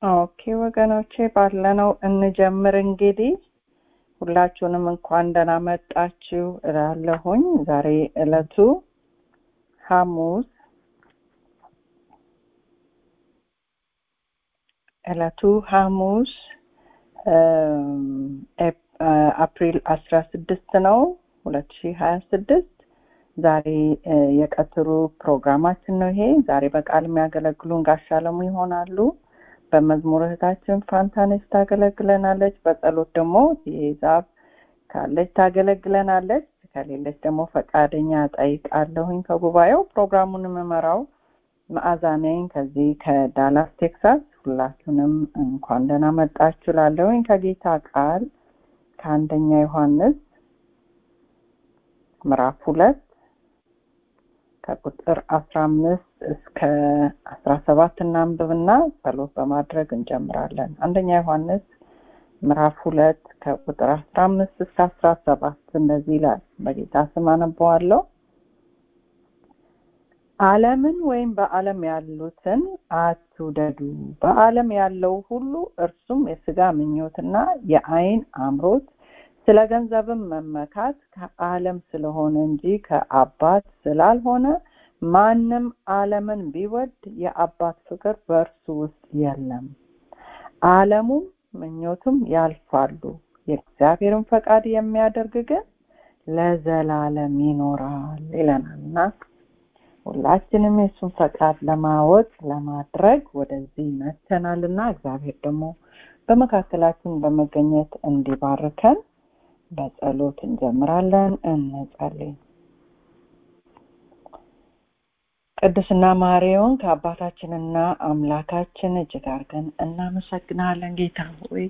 ኦኬ ወገኖቼ ባለነው እንጀምር እንግዲህ ሁላችሁንም እንኳን ደህና መጣችሁ እላለሁኝ ዛሬ እለቱ ሐሙስ እለቱ ሐሙስ አፕሪል አስራ ስድስት ነው ሁለት ሺህ ሀያ ስድስት ዛሬ የቀትሩ ፕሮግራማችን ነው ይሄ ዛሬ በቃል የሚያገለግሉን ጋሻ አለሙ ይሆናሉ በመዝሙር እህታችን ፋንታነች ታገለግለናለች በጸሎት ደግሞ ዛብ ካለች ታገለግለናለች ከሌለች ደግሞ ፈቃደኛ ጠይቃለሁኝ ከጉባኤው ፕሮግራሙን የምመራው መዓዛ ነኝ ከዚህ ከዳላስ ቴክሳስ ሁላችሁንም እንኳን ደህና መጣችሁ ላለሁኝ ከጌታ ቃል ከአንደኛ ዮሐንስ ምዕራፍ ሁለት ከቁጥር አስራ አምስት እስከ አስራ ሰባት እናንብብና ጸሎት በማድረግ እንጀምራለን አንደኛ ዮሐንስ ምዕራፍ ሁለት ከቁጥር አስራ አምስት እስከ አስራ ሰባት እንደዚህ ይላል በጌታ ስም አነበዋለሁ ዓለምን ወይም በዓለም ያሉትን አትውደዱ በዓለም ያለው ሁሉ እርሱም የስጋ ምኞትና የአይን አምሮት ስለ ገንዘብም መመካት ከዓለም ስለሆነ እንጂ ከአባት ስላልሆነ ማንም ዓለምን ቢወድ የአባት ፍቅር በእርሱ ውስጥ የለም ዓለሙም ምኞቱም ያልፋሉ የእግዚአብሔርን ፈቃድ የሚያደርግ ግን ለዘላለም ይኖራል ይለናልና ሁላችንም የእሱን ፈቃድ ለማወቅ ለማድረግ ወደዚህ መተናልና እግዚአብሔር ደግሞ በመካከላችን በመገኘት እንዲባርከን በጸሎት እንጀምራለን እንጸልይ ቅዱስና ማሪውን ከአባታችንና አምላካችን እጅግ አድርገን እናመሰግናለን ጌታ ሆይ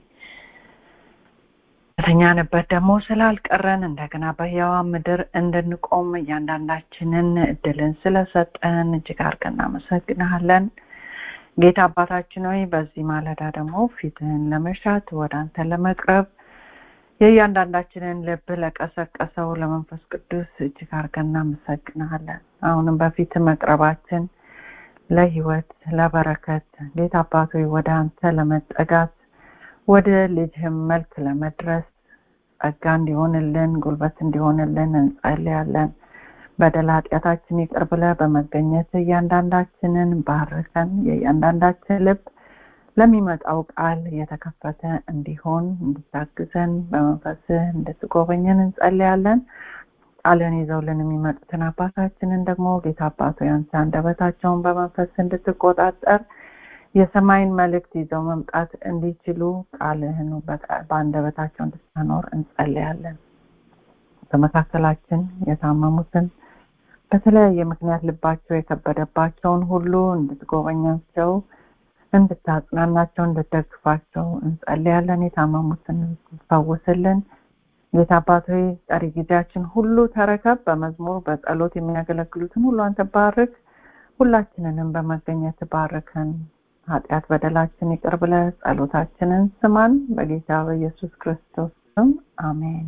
በተኛንበት ደግሞ ስላልቀረን እንደገና በህያዋ ምድር እንድንቆም እያንዳንዳችንን እድልን ስለሰጠን እጅግ አድርገን እናመሰግናለን ጌታ አባታችን ሆይ በዚህ ማለዳ ደግሞ ፊትህን ለመሻት ወደ አንተ ለመቅረብ የእያንዳንዳችንን ልብ ለቀሰቀሰው ለመንፈስ ቅዱስ እጅግ አድርገን እናመሰግናለን አሁንም በፊት መቅረባችን ለህይወት ለበረከት ጌታ አባቶ ወደ አንተ ለመጠጋት ወደ ልጅህም መልክ ለመድረስ ጸጋ እንዲሆንልን ጉልበት እንዲሆንልን እንጸልያለን በደል ኃጢአታችን ይቅር ብለ በመገኘት እያንዳንዳችንን ባርከን የእያንዳንዳችን ልብ ለሚመጣው ቃል የተከፈተ እንዲሆን እንድታግዘን በመንፈስህ እንድትጎበኘን እንጸልያለን ቃልን ይዘውልን የሚመጡትን አባታችንን ደግሞ ጌታ አባቶ ያንተ አንደበታቸውን በመንፈስ እንድትቆጣጠር የሰማይን መልእክት ይዘው መምጣት እንዲችሉ ቃልህን በአንደበታቸው እንድታኖር እንጸልያለን በመካከላችን የታመሙትን በተለያየ ምክንያት ልባቸው የከበደባቸውን ሁሉ እንድትጎበኛቸው እንድታጽናናቸው እንድትደግፋቸው እንጸልያለን የታመሙትን ፈውስልን ጌታ አባት ቀሪ ጊዜያችን ሁሉ ተረከብ በመዝሙር በጸሎት የሚያገለግሉትን ሁሉ አንተ ባርክ ሁላችንንም በመገኘት ባርከን ኃጢአት በደላችን ይቅር ብለ ጸሎታችንን ስማን በጌታ በኢየሱስ ክርስቶስ ስም አሜን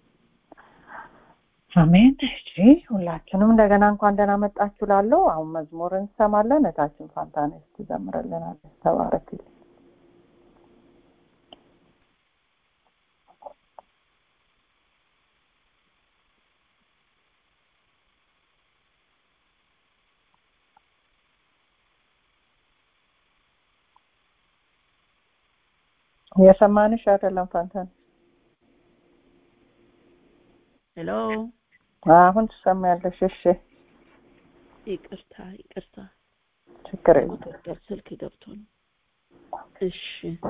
አሜን እሺ ሁላችንም እንደገና እንኳን ደህና መጣችሁ ላለው አሁን መዝሙር እንሰማለን እታችን ፋንታነስ ትዘምርልናለች ተባረክልኝ የሰማንሽ አይደለም ፋንታን ሄሎ አሁን ትሰማያለሽ እሺ ይቅርታ ይቅርታ ችግር የለም ቁጥጥር ስልክ ገብቶ ነው እሺ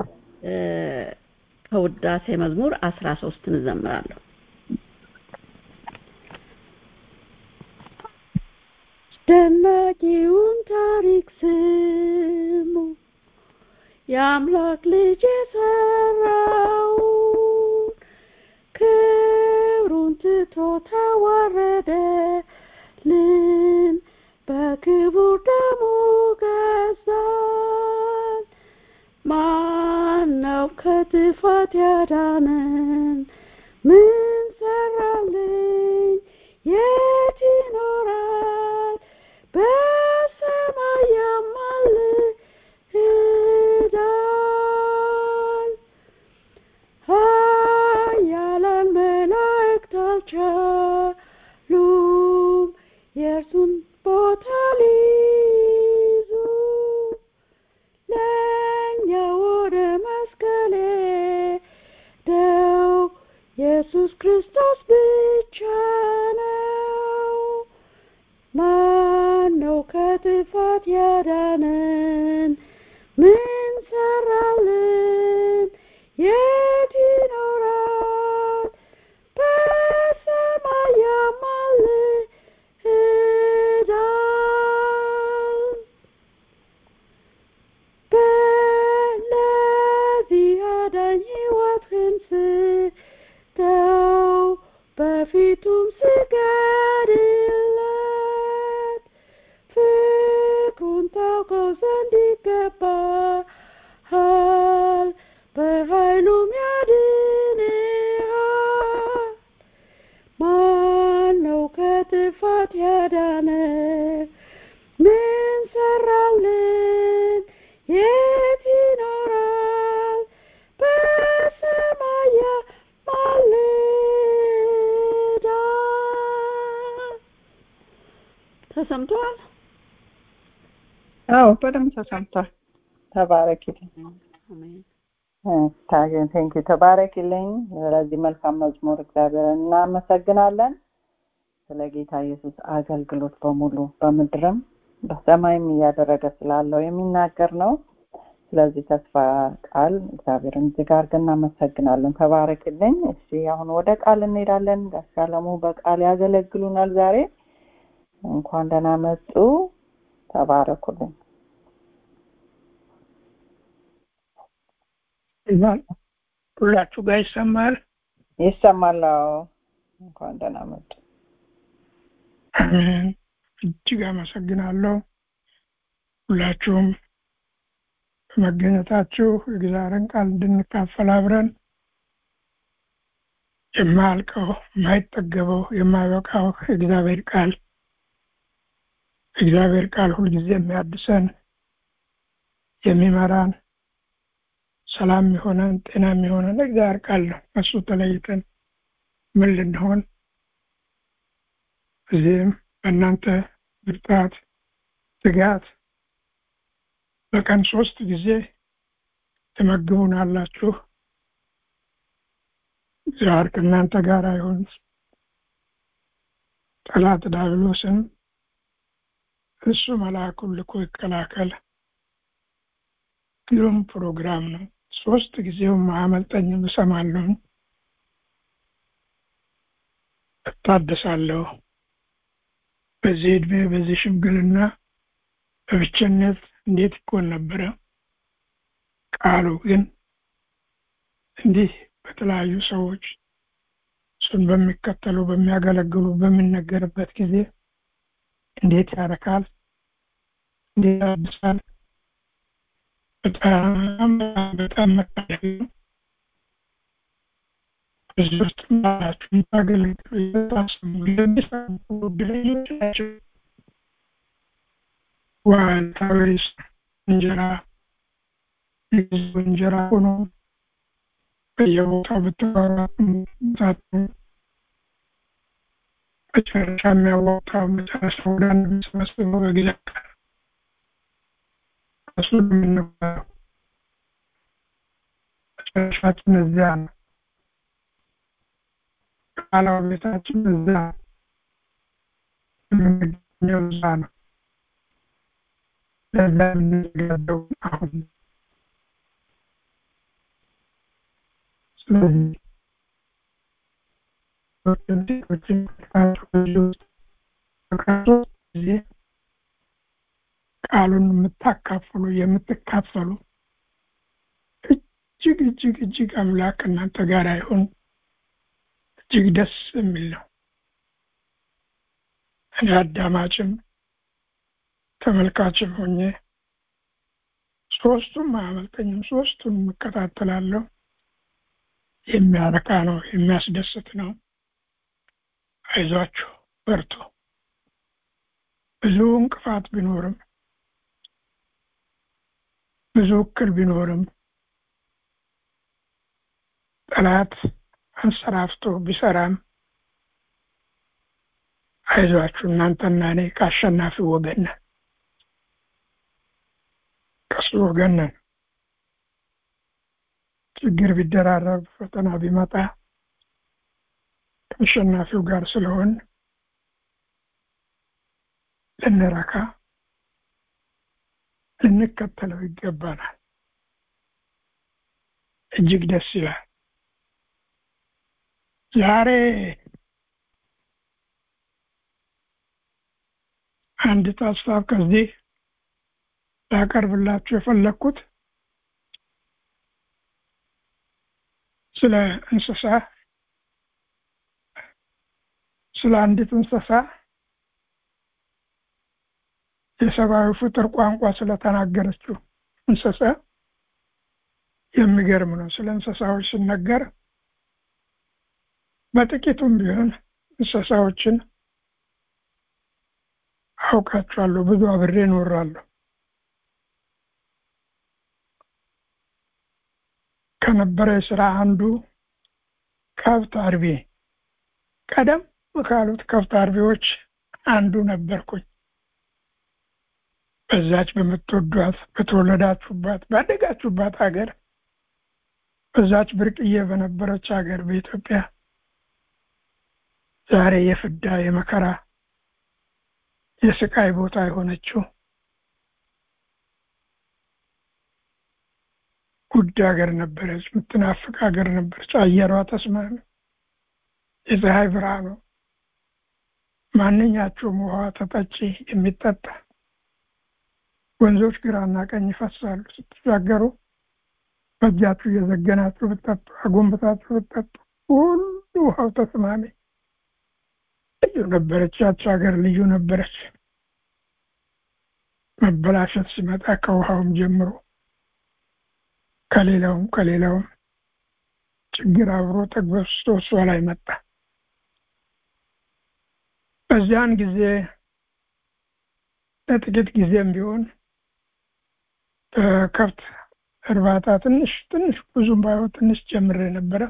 ከውዳሴ መዝሙር አስራ ሶስትን እዘምራለሁ አስደናቂውን ታሪክ ስሙ የአምላክ ልጅ የሰራውን ክብሩን ትቶ ተዋረደልን በክቡር ደሙ ገዛን ማን ነው ከጥፋት ያዳነን ምን ሰራልኝ የት ይኖራል በሰማይ ያማልዳል የእርሱን ቦታ ሊይዙ ለእኛ ወደ መስቀል ሄደው ኢየሱስ ክርስቶስ ብቻ ነው ማነው ከጥፋት ያዳነን ምን ሰራልን የት ይኖራል በሰማይ ያማልዳል በለዚህ አዳኝ ሕይወትህን ስጠው በፊቱም ስገድለት ፍቅሩን ታውቀው ዘንድ ይገባሃል በኃይሉም ያድንሃል ማነው ከጥፋት ያዳነ ምን ሰራልን የት ይኖራል በሰማይ ያማልዳል ተሰምተዋል አዎ በደንብ ተሰምቷል ተባረኪልኝ አሜን ቴንኪ ተባረኪልኝ ለዚህ መልካም መዝሙር እግዚአብሔርን እናመሰግናለን ስለ ጌታ ኢየሱስ አገልግሎት በሙሉ በምድርም በሰማይም እያደረገ ስላለው የሚናገር ነው ስለዚህ ተስፋ ቃል እግዚአብሔርን እጅግ አድርገን እናመሰግናለን ተባረክልኝ እሺ አሁን ወደ ቃል እንሄዳለን ጋሽ አለሙ በቃል ያገለግሉናል ዛሬ እንኳን ደህና መጡ ተባረኩልኝ ይላል ሁላችሁ ጋር ይሰማል ይሰማል አዎ እንኳን ደህና መጡ አሜን እጅግ አመሰግናለሁ ሁላችሁም በመገኘታችሁ የእግዚአብሔርን ቃል እንድንካፈል አብረን የማያልቀው የማይጠገበው የማይበቃው የእግዚአብሔር ቃል እግዚአብሔር ቃል ሁልጊዜ የሚያድሰን የሚመራን ሰላም የሆነን ጤና የሚሆነን እግዚአብሔር ቃል ነው እሱ ተለይተን ምን ልንሆን እዚህም በእናንተ ብርታት ትጋት በቀን ሶስት ጊዜ ትመግቡናላችሁ እግዚአብሔር ከእናንተ ጋር ይሁን ጠላት ዳብሎስን እሱ መልአኩን ልኮ ይከላከል ግሩም ፕሮግራም ነው ሶስት ጊዜውም አያመልጠኝም እሰማለሁ እታደሳለሁ በዚህ እድሜ በዚህ ሽምግልና በብቸነት እንዴት ይኮን ነበረ ቃሉ ግን እንዲህ በተለያዩ ሰዎች እሱን በሚከተሉ በሚያገለግሉ በሚነገርበት ጊዜ እንዴት ያረካል እንዴት ያድሳል በጣም በጣም መታደግ ነው እዚህ ውስጥ ናችሁ የምታገለግሉ የታስሙ ለሚሰሙ እድለኞች ናቸው ዋልታዊስ እንጀራ የጊዜው እንጀራ ሆኖ በየቦታው ብትባራቱ መጨረሻ የሚያዋጣው መጨረሻ ወደ አንድ የሚሰበስበው በጊዜ እሱ የምንባለው መጨረሻችን እዚያ ነው ቃላው ቤታችን እዛ የምንገኘው እዛ ነው ለዛ የምንዘጋጀው አሁን ስለዚህ ሴቶችን ውስጥ በክርስቶስ ጊዜ ቃሉን የምታካፍሉ የምትካፈሉ እጅግ እጅግ እጅግ አምላክ እናንተ ጋር አይሆን እጅግ ደስ የሚል ነው እኔ አዳማጭም ተመልካችም ሆኜ ሶስቱም አያመልጠኝም ሶስቱን እከታተላለሁ የሚያረካ ነው የሚያስደስት ነው አይዟችሁ በርቶ ብዙ እንቅፋት ቢኖርም ብዙ እክል ቢኖርም ጠላት አንሰራፍቶ ቢሰራም አይዟችሁ እናንተና እኔ ከአሸናፊ ወገን ነን ከሱ ወገን ነን ችግር ቢደራረብ ፈተና ቢመጣ ከአሸናፊው ጋር ስለሆን ልንረካ ልንከተለው ይገባናል እጅግ ደስ ይላል ዛሬ አንዲት ሀሳብ ከዚህ ላቀርብላችሁ የፈለግኩት ስለ እንስሳ ስለ አንዲት እንስሳ የሰብአዊ ፍጡር ቋንቋ ስለተናገረችው እንስሳ የሚገርም ነው ስለ እንስሳዎች ሲነገር በጥቂቱም ቢሆን እንስሳዎችን አውቃቸዋለሁ ብዙ አብሬ እኖራለሁ ከነበረ ስራ አንዱ ከብት አርቢ ቀደም ካሉት ከብት አርቢዎች አንዱ ነበርኩኝ በዛች በምትወዷት በተወለዳችሁባት ባደጋችሁባት ሀገር በዛች ብርቅዬ በነበረች ሀገር በኢትዮጵያ ዛሬ የፍዳ የመከራ የስቃይ ቦታ የሆነችው ውድ ሀገር ነበረች የምትናፍቅ ሀገር ነበረች አየሯ ተስማሚ የፀሐይ ብርሃኑ ማንኛቸውም ውሃ ተጠጪ የሚጠጣ ወንዞች ግራና ቀኝ ይፈሳሉ ስትሻገሩ በእጃችሁ እየዘገናችሁ ብጠጡ አጎንብታችሁ ብጠጡ ሁሉ ውሃው ተስማሚ ልዩ ነበረች ያች ሀገር ልዩ ነበረች መበላሸት ሲመጣ ከውሃውም ጀምሮ ከሌላውም ከሌላውም ችግር አብሮ ተግበስቶ እሷ ላይ መጣ በዚያን ጊዜ ለጥቂት ጊዜም ቢሆን ከብት እርባታ ትንሽ ትንሽ ብዙም ባይሆን ትንሽ ጀምሬ ነበረ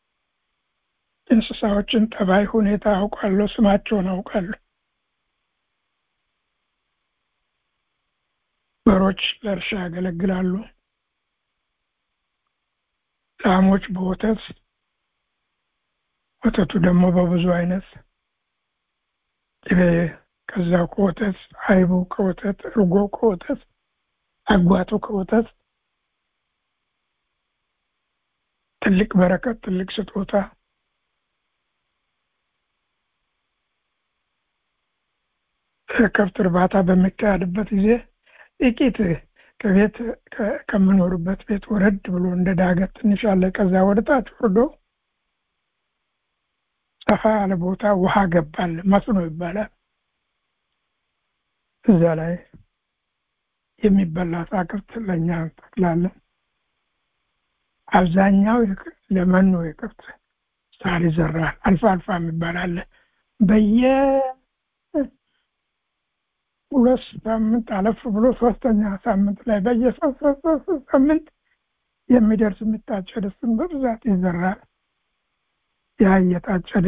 እንስሳዎችን ጠባይ ሁኔታ አውቃለሁ ስማቸውን አውቃለሁ በሮች ለእርሻ ያገለግላሉ ላሞች በወተት ወተቱ ደግሞ በብዙ አይነት ቅቤ ከዛው ከወተት አይቡ ከወተት እርጎ ከወተት አጓቱ ከወተት ትልቅ በረከት ትልቅ ስጦታ ከብት እርባታ በሚካሄድበት ጊዜ ጥቂት ከቤት ከምኖርበት ቤት ወረድ ብሎ እንደ ዳገት ትንሽ አለ ከዛ ወደታች ወርዶ ሰፋ ያለ ቦታ ውሃ ገባል መስኖ ይባላል እዛ ላይ የሚበላ አትክልት ለእኛ እንተክላለን አብዛኛው ለመኖ የከብት ሳር ይዘራል አልፋ አልፋ የሚባል አለ በየ ሁለት ሳምንት አለፍ ብሎ ሶስተኛ ሳምንት ላይ በየሶስት ሳምንት የሚደርስ የሚታጨድ እሱን በብዛት ይዘራል ያ እየታጨደ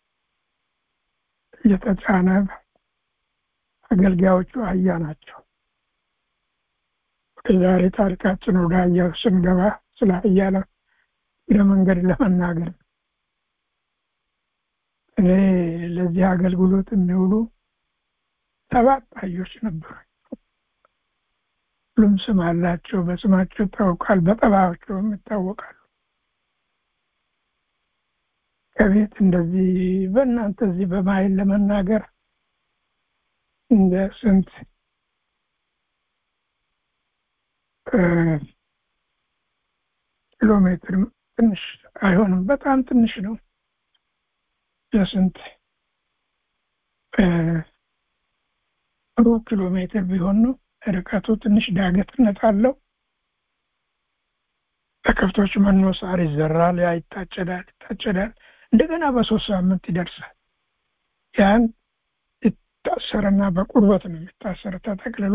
እየተጫነ አገልጋዮቹ አህያ ናቸው ወደ ዛሬ ታሪካችን ወደ አህያው ስንገባ ስለ አህያ ለመንገድ ለመናገር እኔ ለዚህ አገልግሎት የሚውሉ ሰባት አህዮች ነበሩ ሁሉም ስም አላቸው በስማቸው ይታወቃል በጠባያቸውም ይታወቃሉ ከቤት እንደዚህ በእናንተ እዚህ በማይል ለመናገር እንደ ስንት ኪሎ ሜትር ትንሽ አይሆንም በጣም ትንሽ ነው የስንት ሩብ ኪሎ ሜትር ቢሆን ነው ርቀቱ ትንሽ ዳገትነት አለው ለከብቶች መኖ ሳር ይዘራል ያ ይታጨዳል ይታጨዳል እንደገና በሶስት ሳምንት ይደርሳል ያን ይታሰርና በቁርበት ነው የሚታሰር ተጠቅልሎ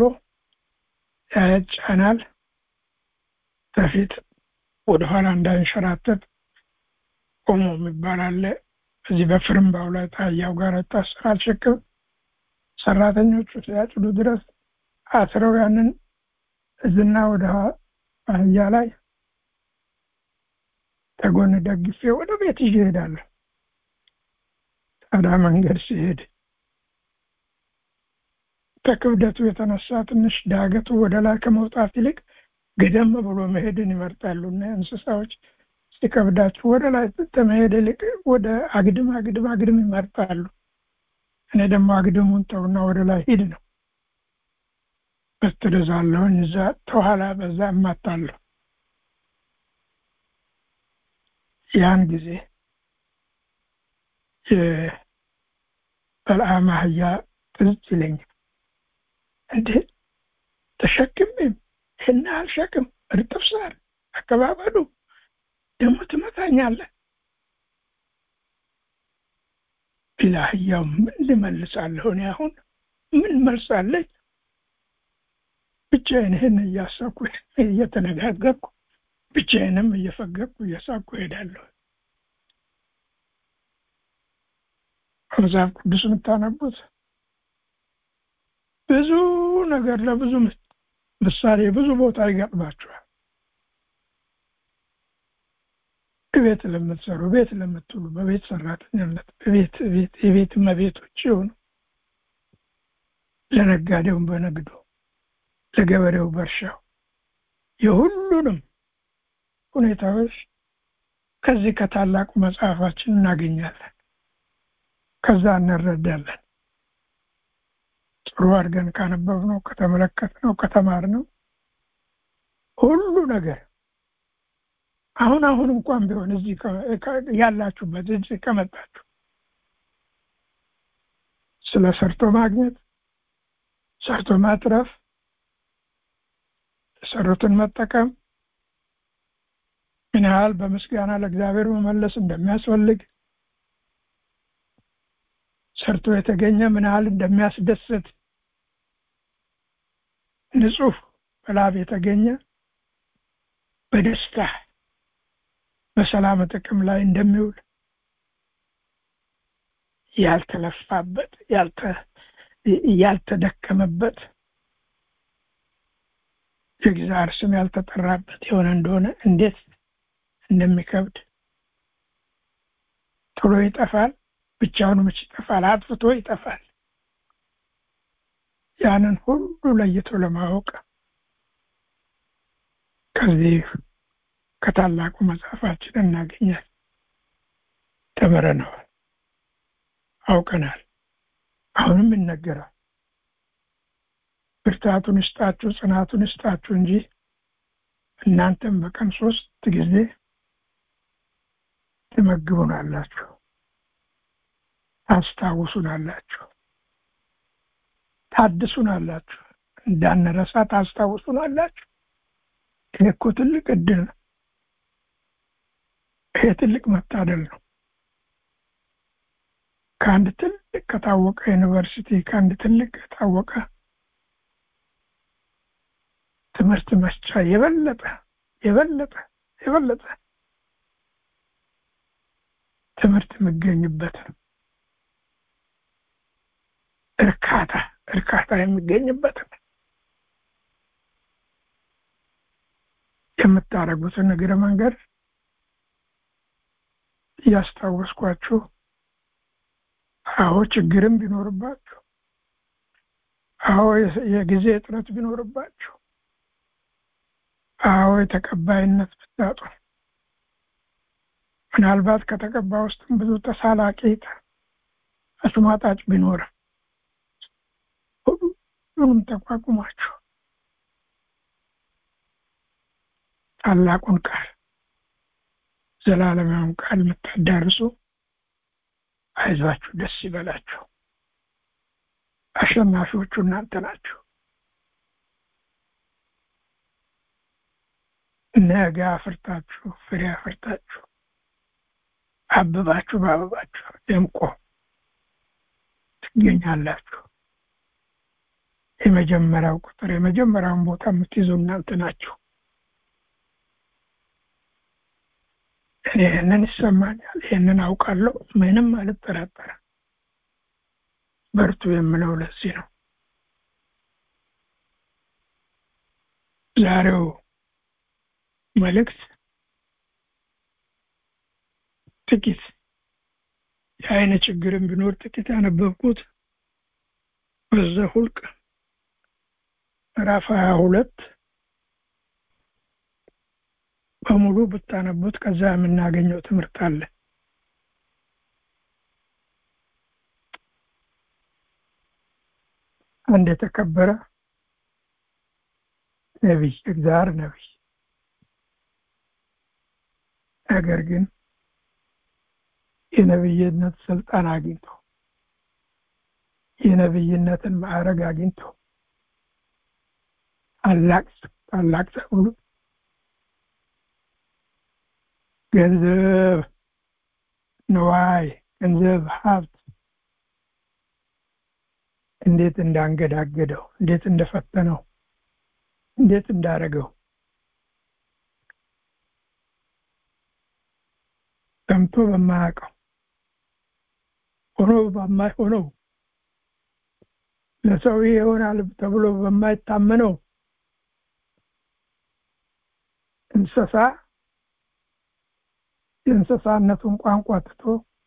ያጫናል በፊት ወደኋላ እንዳንሸራተት ቆሞ የሚባል አለ እዚህ በፍርምባው ላይ ታያው ጋር ይታሰራል ሽክም ሰራተኞቹ ሲያጭዱ ድረስ አስረው ያንን እዝና ወደ አህያ ላይ ተጎን ደግፌ ወደ ቤት ይዤ እሄዳለሁ። ታዲያ መንገድ ሲሄድ ከክብደቱ የተነሳ ትንሽ ዳገቱ ወደ ላይ ከመውጣት ይልቅ ገደም ብሎ መሄድን ይመርጣሉና እንስሳዎች ሲከብዳችሁ ወደ ላይ ከመሄድ ይልቅ ወደ አግድም አግድም አግድም ይመርጣሉ። እኔ ደግሞ አግድሙን ተውና ወደ ላይ ሂድ ነው። በትርዛለሁኝ እዛ ተኋላ በዛ እማታለሁ። ያን ጊዜ የበልዓም አህያ ትዝ ይለኛል። እንዴ ተሸክሜም ይህን ያህል ሸክም እርጥብ ሳር አቀባበሉ ደግሞ ትመታኛለህ። ለአህያው ምን ልመልሳለሁ? እኔ አሁን ምን መልሳለኝ? ብቻዬን ይህን እያሰብኩ እየተነጋገርኩ ብቻዬንም እየፈገግኩ እየሳቅኩ እሄዳለሁ። መጽሐፍ ቅዱስ የምታነቡት ብዙ ነገር ለብዙ ምሳሌ ብዙ ቦታ ይገጥማችኋል። ቤት ለምትሰሩ፣ ቤት ለምትውሉ፣ በቤት ሰራተኛነት፣ በቤት ቤት የቤት እመቤቶች የሆኑ ለነጋዴውም በንግዱ፣ ለገበሬው በእርሻው የሁሉንም ሁኔታዎች ከዚህ ከታላቁ መጽሐፋችን እናገኛለን። ከዛ እንረዳለን። ጥሩ አድርገን ካነበብነው፣ ከተመለከትነው፣ ከተማርነው ሁሉ ነገር አሁን አሁን እንኳን ቢሆን እዚህ ያላችሁበት እዚህ ከመጣችሁ ስለ ሰርቶ ማግኘት፣ ሰርቶ ማትረፍ፣ የሰሩትን መጠቀም ምን ያህል በምስጋና ለእግዚአብሔር መመለስ እንደሚያስፈልግ ሰርቶ የተገኘ ምን ያህል እንደሚያስደስት ንጹህ በላብ የተገኘ በደስታ በሰላም ጥቅም ላይ እንደሚውል ያልተለፋበት ያልተደከመበት የእግዚአብሔር ስም ያልተጠራበት የሆነ እንደሆነ እንዴት እንደሚከብድ ቶሎ ይጠፋል። ብቻውን መች ይጠፋል? አጥፍቶ ይጠፋል። ያንን ሁሉ ለይቶ ለማወቅ ከዚህ ከታላቁ መጽሐፋችን እናገኛል። ተምረነዋል፣ አውቀናል። አሁንም ይነገራል። ብርታቱን ይስጣችሁ፣ ጽናቱን ይስጣችሁ እንጂ እናንተም በቀን ሶስት ጊዜ ትመግቡናላችሁ፣ ታስታውሱናላችሁ፣ ታድሱናላችሁ፣ እንዳንረሳ ታስታውሱናላችሁ። ይሄ እኮ ትልቅ እድል ነው። ይሄ ትልቅ መታደል ነው። ከአንድ ትልቅ ከታወቀ ዩኒቨርሲቲ ከአንድ ትልቅ ከታወቀ ትምህርት መስጫ የበለጠ የበለጠ የበለጠ ትምህርት የሚገኝበት ነው። እርካታ እርካታ የሚገኝበት ነው። የምታደርጉትን እግረ መንገድ እያስታወስኳችሁ አዎ ችግርም ቢኖርባችሁ አዎ የጊዜ እጥረት ቢኖርባችሁ አዎ የተቀባይነት ብታጡ ምናልባት ከተቀባ ውስጥም ብዙ ተሳላቂ አሽሟጣጭ ቢኖርም ሁሉንም ተቋቁማችሁ ታላቁን ቃል ዘላለማውን ቃል የምታዳርሱ አይዟችሁ፣ ደስ ይበላችሁ። አሸናፊዎቹ እናንተ ናችሁ። ነገ አፍርታችሁ ፍሬ አፍርታችሁ አብባችሁ በአበባችሁ ደምቆ ትገኛላችሁ። የመጀመሪያው ቁጥር የመጀመሪያውን ቦታ የምትይዙ እናንተ ናችሁ። እኔ ይህንን ይሰማኛል፣ ይህንን አውቃለሁ፣ ምንም አልጠራጠርም። በርቱ የምለው ለዚህ ነው። ዛሬው መልእክት ጥቂት የአይነ ችግርን ቢኖር ጥቂት ያነበብኩት በዘኍልቍ ምዕራፍ ሀያ ሁለት በሙሉ ብታነቡት ከዛ የምናገኘው ትምህርት አለ። አንድ የተከበረ ነቢይ እግዚአብሔር ነቢይ ነገር ግን የነብይነት ስልጣን አግኝቶ የነብይነትን ማዕረግ አግኝቶ ታላቅ ታላቅ ተብሎ ገንዘብ ንዋይ ገንዘብ ሀብት እንዴት እንዳንገዳገደው እንዴት እንደፈተነው እንዴት እንዳረገው ሰምቶ በማያውቀው ሆኖ በማይሆነው ለሰው ይሆናል ተብሎ በማይታመነው እንስሳ የእንስሳነቱን ቋንቋ ትቶ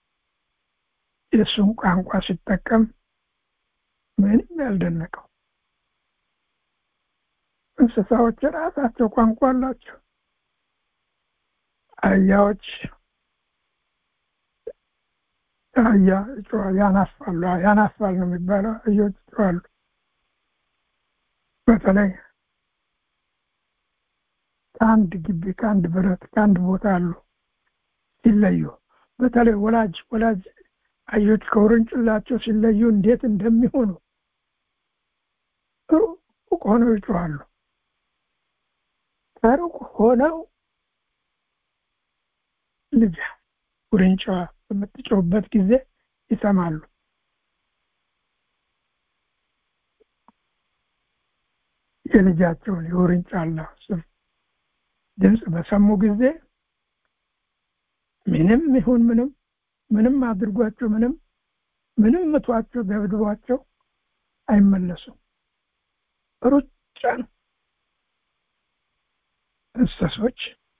የእሱን ቋንቋ ሲጠቀም ምንም ያልደነቀው እንስሳዎች ራሳቸው ቋንቋ አላቸው። አህያዎች አህያ ይጮሃል፣ ያናፋሉ። ያናፋል ነው የሚባለው። አህዮች ይጮሃሉ። በተለይ ከአንድ ግቢ ከአንድ ብረት ከአንድ ቦታ አሉ ሲለዩ፣ በተለይ ወላጅ ወላጅ አህዮች ከውርንጭላቸው ሲለዩ እንዴት እንደሚሆኑ ሩቅ ሆነው ይጮሃሉ። ከሩቅ ሆነው ልጅ ውርንጫዋ በምትጮህበት ጊዜ ይሰማሉ። የልጃቸውን የውርንጫላ ስም ድምፅ በሰሙ ጊዜ ምንም ይሁን ምንም ምንም አድርጓቸው ምንም ምንም ምቷቸው ደብድቧቸው አይመለሱም። ሩጫ ነው። እንስሶች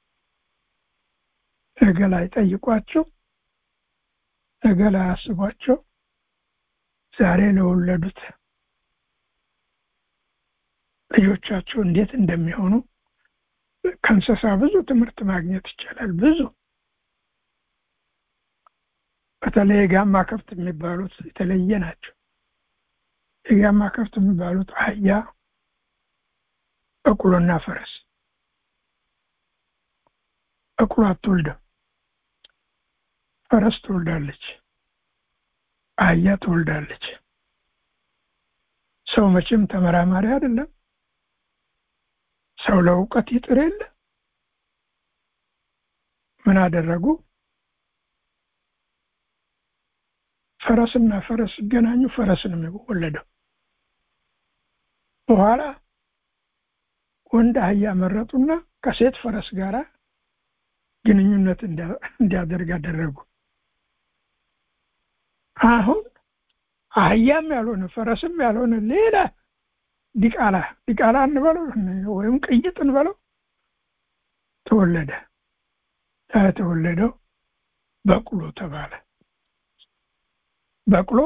ነገ ላይ ጠይቋቸው ነገ ላይ አስቧቸው ዛሬ ለወለዱት ልጆቻቸው እንዴት እንደሚሆኑ ከእንስሳ ብዙ ትምህርት ማግኘት ይቻላል። ብዙ በተለይ የጋማ ከብት የሚባሉት የተለየ ናቸው። የጋማ ከብት የሚባሉት አህያ፣ በቅሎና ፈረስ። በቅሎ አትወልድም። ፈረስ ትወልዳለች፣ አህያ ትወልዳለች። ሰው መቼም ተመራማሪ አይደለም። ሰው ለእውቀት ይጥር የለ ምን አደረጉ? ፈረስና ፈረስ ሲገናኙ ፈረስ ነው የሚወለደው። በኋላ ወንድ አህያ መረጡና ከሴት ፈረስ ጋር ግንኙነት እንዲያደርግ አደረጉ። አሁን አህያም ያልሆነ ፈረስም ያልሆነ ሌላ ዲቃላ ዲቃላ እንበለው ወይም ቅይጥ እንበለው ተወለደ። የተወለደው በቅሎ ተባለ። በቅሎ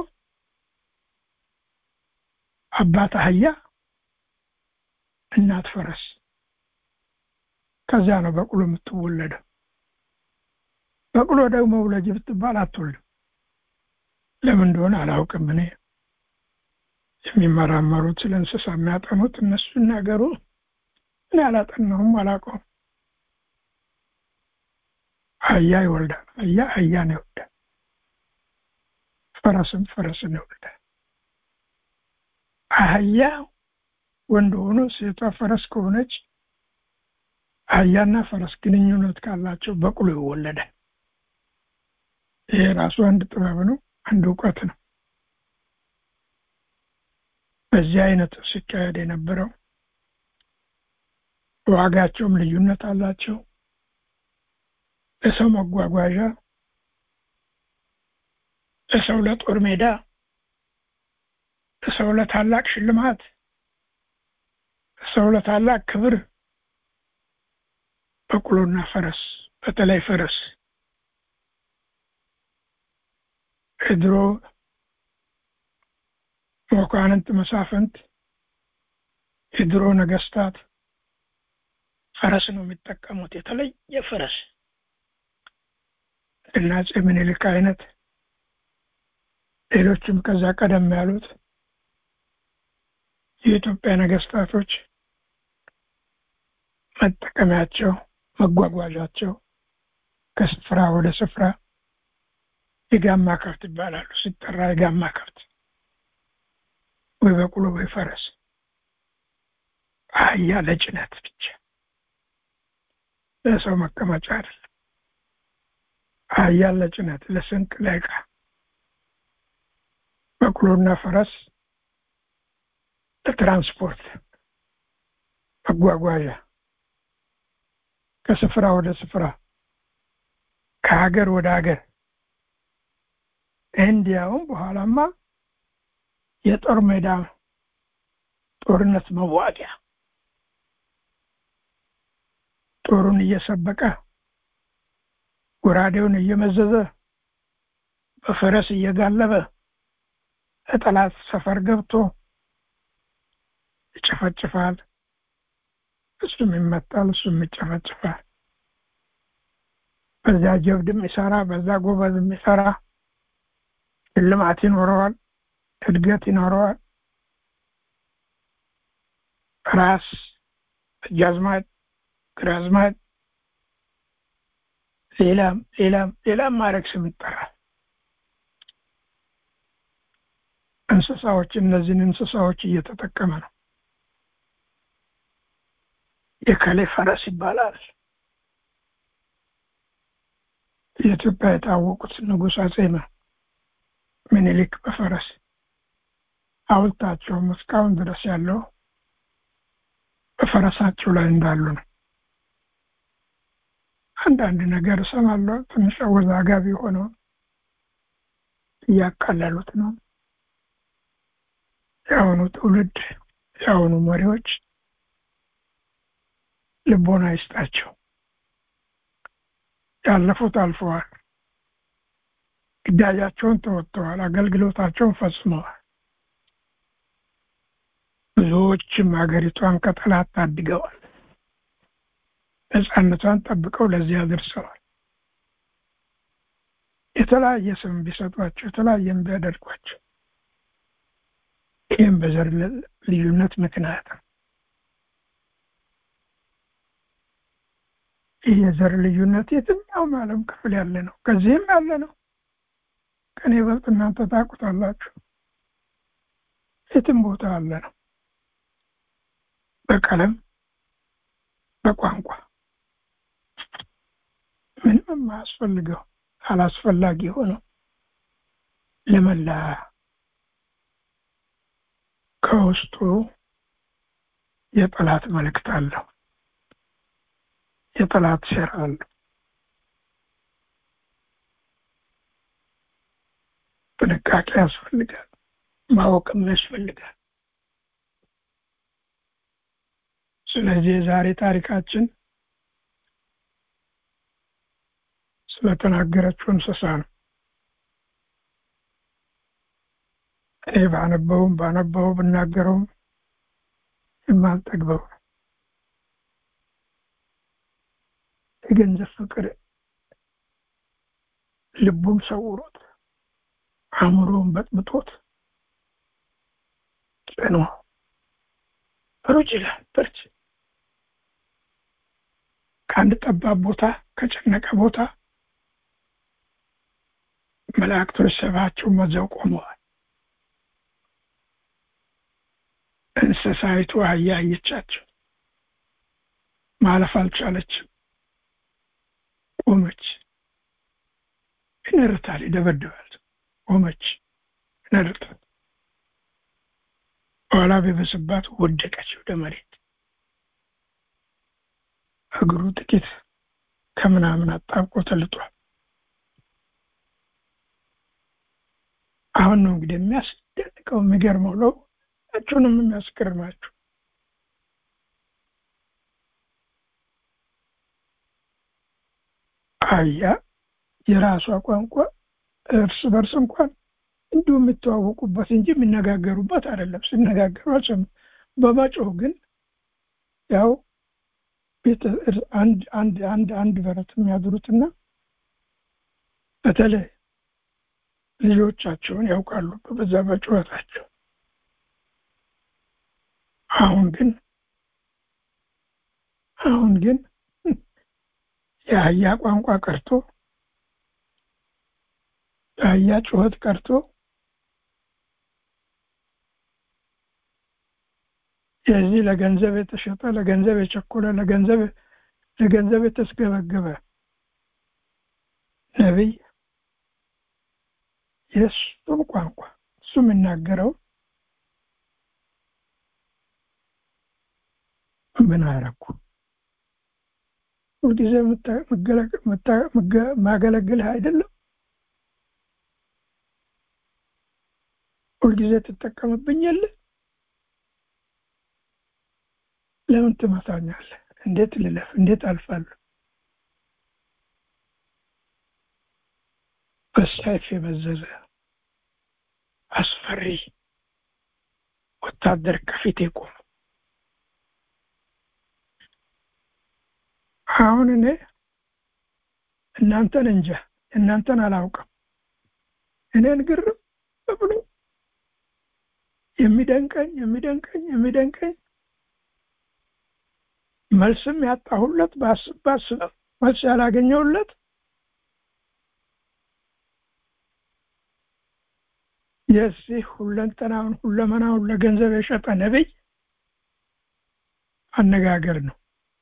አባት አህያ፣ እናት ፈረስ። ከዚያ ነው በቅሎ የምትወለደው። በቅሎ ደግሞ ውለጅ ብትባል አትወልድም። ለምን እንደሆነ አላውቅም። እኔ የሚመራመሩት ስለ እንስሳ የሚያጠኑት እነሱ ይናገሩ። እኔ አላጠናሁም፣ አላውቀውም። አህያ ይወልዳል። አህያ አህያን ይወልዳል። ፈረስም ፈረስን ይወልዳል። አህያ ወንድ ሆኖ ሴቷ ፈረስ ከሆነች አህያና ፈረስ ግንኙነት ካላቸው በቅሎ ይወለዳል። ይሄ ራሱ አንድ ጥበብ ነው፣ አንድ እውቀት ነው። በዚህ አይነት ሲካሄድ የነበረው ዋጋቸውም ልዩነት አላቸው። ለሰው መጓጓዣ፣ ለሰው ለጦር ሜዳ ሰው ለታላቅ ሽልማት ሰው ለታላቅ ክብር በቅሎና ፈረስ በተለይ ፈረስ የድሮ መኳንንት መሳፍንት የድሮ ነገስታት ፈረስ ነው የሚጠቀሙት የተለየ ፈረስ እና አፄ ምኒልክ አይነት ሌሎችም ከዛ ቀደም ያሉት የኢትዮጵያ ነገስታቶች መጠቀሚያቸው መጓጓዣቸው ከስፍራ ወደ ስፍራ የጋማ ከብት ይባላሉ ሲጠራ የጋማ ከብት ወይ በቅሎ ወይ ፈረስ አህያ ለጭነት ብቻ ለሰው መቀመጫ አይደለም አህያ ለጭነት ለስንቅ ለዕቃ በቅሎና ፈረስ ለትራንስፖርት መጓጓዣ ከስፍራ ወደ ስፍራ ከሀገር ወደ ሀገር እንዲያውም በኋላማ የጦር ሜዳ ጦርነት መዋጊያ ጦሩን እየሰበቀ ጎራዴውን እየመዘዘ በፈረስ እየጋለበ ለጠላት ሰፈር ገብቶ ይጨፈጭፋል እሱም ይመታል እሱም ይጨፈጭፋል በዛ ጀብድ የሚሰራ በዛ ጎበዝ የሚሰራ ሽልማት ይኖረዋል እድገት ይኖረዋል ራስ እጃዝማች ግራዝማች ሌላም ሌላም ሌላም ማድረግ ስም ይጠራል እንስሳዎች እነዚህን እንስሳዎች እየተጠቀመ ነው የከሌ ፈረስ ይባላል የኢትዮጵያ የታወቁት ንጉሥ አጼ ምኒልክ በፈረስ ሐውልታቸውም እስካሁን ድረስ ያለው በፈረሳቸው ላይ እንዳሉ ነው አንዳንድ ነገር እሰማለሁ ትንሽ አወዛጋቢ ሆነው እያቃለሉት ነው የአሁኑ ትውልድ የአሁኑ መሪዎች ልቦና ይስጣቸው ያለፉት አልፈዋል ግዳጃቸውን ተወጥተዋል አገልግሎታቸውን ፈጽመዋል ብዙዎችም ሀገሪቷን ከጠላት ታድገዋል ነፃነቷን ጠብቀው ለዚህ አድርሰዋል የተለያየ ስም ቢሰጧቸው የተለያየም ቢያደርጓቸው ይህም በዘር ልዩነት ምክንያት ነው ይህ የዘር ልዩነት የትኛውም ዓለም ክፍል ያለ ነው ከዚህም ያለ ነው ከኔ በልጥ እናንተ ታውቁታላችሁ የትም ቦታ አለ ነው በቀለም በቋንቋ ምንም የማያስፈልገው አላስፈላጊ ሆነው ለመላ ከውስጡ የጠላት መልእክት አለው የጠላት ሴራ አለው ጥንቃቄ ያስፈልጋል ማወቅም ያስፈልጋል ስለዚህ የዛሬ ታሪካችን ስለተናገረችው እንስሳ ነው እኔ ባነበውም ባነበው ብናገረውም የማልጠግበው የገንዘብ ፍቅር ልቡን ሰውሮት አእምሮውን በጥብጦት ጽኖ ሩጭ ይላል በርች ከአንድ ጠባብ ቦታ ከጨነቀ ቦታ መላእክቶች ሰባቸው መዘው ቆመዋል እንስሳይቱ አህያ አየቻቸው ማለፍ አልቻለችም ቆመች ይነርታል ይደበድባል ቆመች ይነርታል በኋላ ቢበስባት ወደቀች ወደ መሬት እግሩ ጥቂት ከምናምን አጣብቆ ተልጧል አሁን ነው እንግዲህ ደንቀው የሚገርመው ነው ሁላችሁንም የሚያስገርማችሁ አህያ የራሷ ቋንቋ እርስ በርስ እንኳን እንዲሁ የሚተዋወቁበት እንጂ የሚነጋገሩበት አይደለም ሲነጋገሩ አልሰማም በመጮህ ግን ያው አንድ አንድ አንድ አንድ በረት የሚያድሩትና በተለይ ልጆቻቸውን ያውቃሉ በዛ በጩኸታቸው አሁን ግን አሁን ግን የአህያ ቋንቋ ቀርቶ የአህያ ጩኸት ቀርቶ የዚህ ለገንዘብ የተሸጠ ለገንዘብ የቸኮለ ለገንዘብ ለገንዘብ የተስገበገበ ነቢይ የእሱን ቋንቋ እሱ የሚናገረው ምን አረኩ ሁልጊዜ ማገለግልህ አይደለም ሁልጊዜ ትጠቀምብኝ የለ ለምን ትመታኛለህ እንዴት ልለፍ እንዴት አልፋለሁ በሰይፍ የመዘዘ አስፈሪ ወታደር ከፊቴ ቆሙ አሁን እኔ እናንተን እንጃ እናንተን አላውቅም እኔን ግርም ብሎ የሚደንቀኝ የሚደንቀኝ የሚደንቀኝ መልስም ያጣሁለት በአስብ በአስብ መልስ ያላገኘሁለት የዚህ ሁለንተናውን ሁለመናውን ለገንዘብ የሸጠ ነቢይ አነጋገር ነው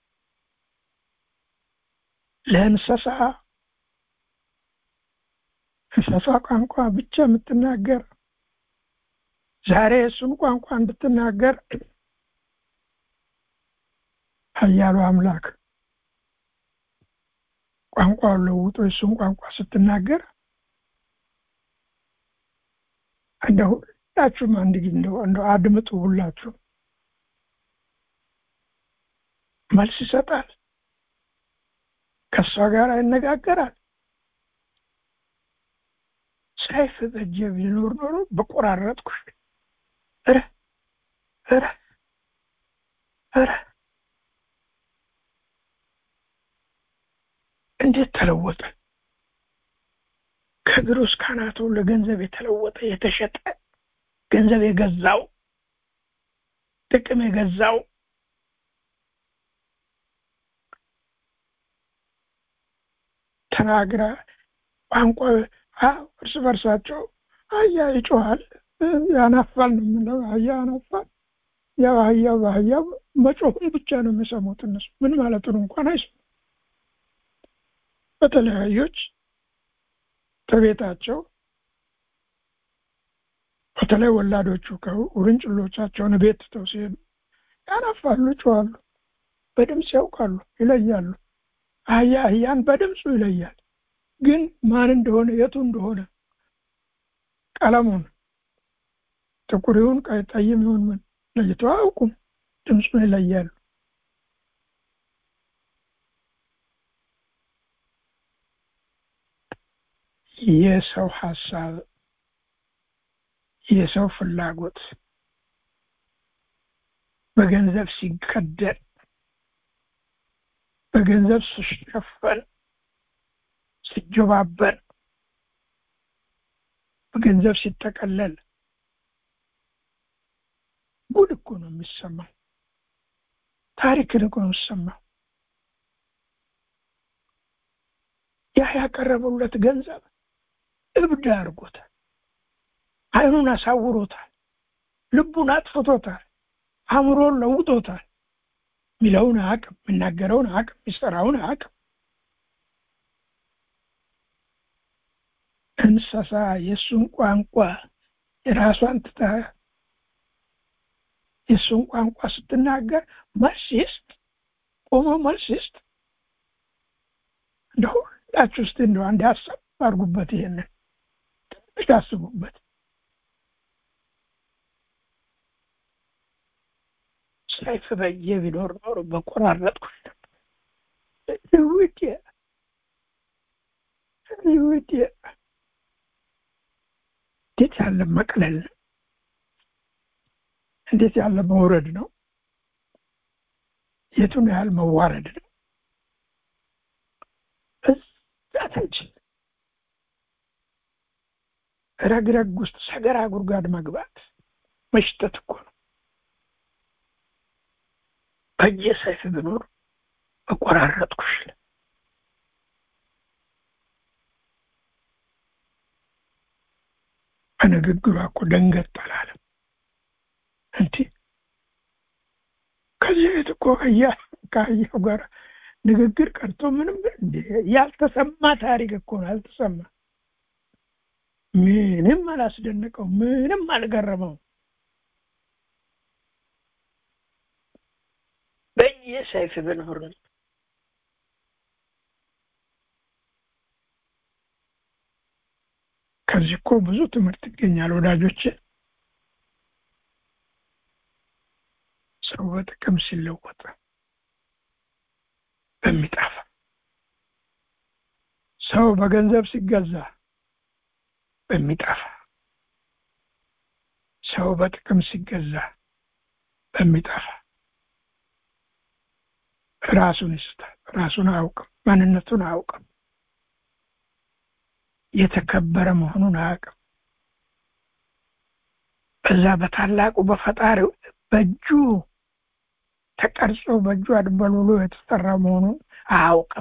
ለእንስሳ እንስሳ ቋንቋ ብቻ የምትናገር ዛሬ እሱን ቋንቋ እንድትናገር ሀያሉ አምላክ ቋንቋውን ለውጦ የእሱን ቋንቋ ስትናገር እንደ ሁላችሁም አንድ ጊዜ እንደው አድምጡ ሁላችሁ መልስ ይሰጣል ከእሷ ጋር ይነጋገራል ሰይፍ በእጄ ቢኖር ኖሮ በቆራረጥኩሽ እረ እረ እረ እንዴት ተለወጠ ከእግሩ እስከ አናቱ ለገንዘብ የተለወጠ የተሸጠ ገንዘብ የገዛው ጥቅም የገዛው ተናግራ ቋንቋ እርስ በርሳቸው አህያ ይጮሃል ያናፋል ነው የምለው አህያ ያናፋል ያው አህያው በአህያው መጮሁን ብቻ ነው የሚሰሙት እነሱ ምን ማለቱን እንኳን አይሰሙ በተለያዮች ከቤታቸው በተለይ ወላዶቹ ውርንጭሎቻቸውን ቤት ትተው ሲሄዱ ያናፋሉ ይጮዋሉ በድምፅ ያውቃሉ ይለያሉ አህያ አህያን በድምፁ ይለያል ግን ማን እንደሆነ የቱ እንደሆነ ቀለሙን ጥቁር ይሁን ጠይም ይሁን ምን ለይተው አያውቁም ድምፁን ይለያሉ የሰው ሀሳብ የሰው ፍላጎት በገንዘብ ሲከደል በገንዘብ ሲሸፈን ሲጀባበር በገንዘብ ሲጠቀለል ጉድ እኮ ነው የሚሰማው ታሪክን እኮ ነው የሚሰማው ያ ያቀረበለት ገንዘብ እብድ አድርጎታል አይኑን አሳውሮታል ልቡን አጥፍቶታል አእምሮን ለውጦታል ሚለውን አቅም የሚናገረውን አቅም የሚሰራውን አቅም እንስሳ የእሱን ቋንቋ የራሷን ትታ የእሱን ቋንቋ ስትናገር መልስ ይስጥ ቆሞ መልስ ይስጥ እንደ ሁላችሁ ውስጥ እንደ አንድ ሀሳብ አድርጉበት ይሄንን ትንሽ አስቡበት ሰይፍ በእጄ ቢኖር ኖሮ በቆራረጥኩሽ ነበር። ውዴ ውዴ እንዴት ያለ መቅለል ነው! እንዴት ያለ መውረድ ነው! የቱን ያህል መዋረድ ነው! እዛ ታች ረግረግ ውስጥ ሰገራ ጉድጓድ መግባት መሽተት እኮ ነው። በእጄ ሰይፍ ብኖር በቆራረጥኩሽ። በንግግሯ እኮ ደንገጥ አላለም። እንዲ ከዚህ ቤት እኮ ከአህያው ጋር ንግግር ቀርቶ ምንም ያልተሰማ ታሪክ እኮ ነው። ያልተሰማ ምንም አላስደነቀው፣ ምንም አልገረመው። በየሰይፍ ብኖር ከዚህ እኮ ብዙ ትምህርት ይገኛል ወዳጆች። ሰው በጥቅም ሲለወጥ በሚጠፋ ሰው በገንዘብ ሲገዛ በሚጠፋ ሰው በጥቅም ሲገዛ በሚጠፋ ራሱን ይስታል። ራሱን አያውቅም። ማንነቱን አያውቅም። የተከበረ መሆኑን አያውቅም። በዛ በታላቁ በፈጣሪው በእጁ ተቀርጾ በእጁ አድበልብሎ የተሰራ መሆኑን አያውቅም።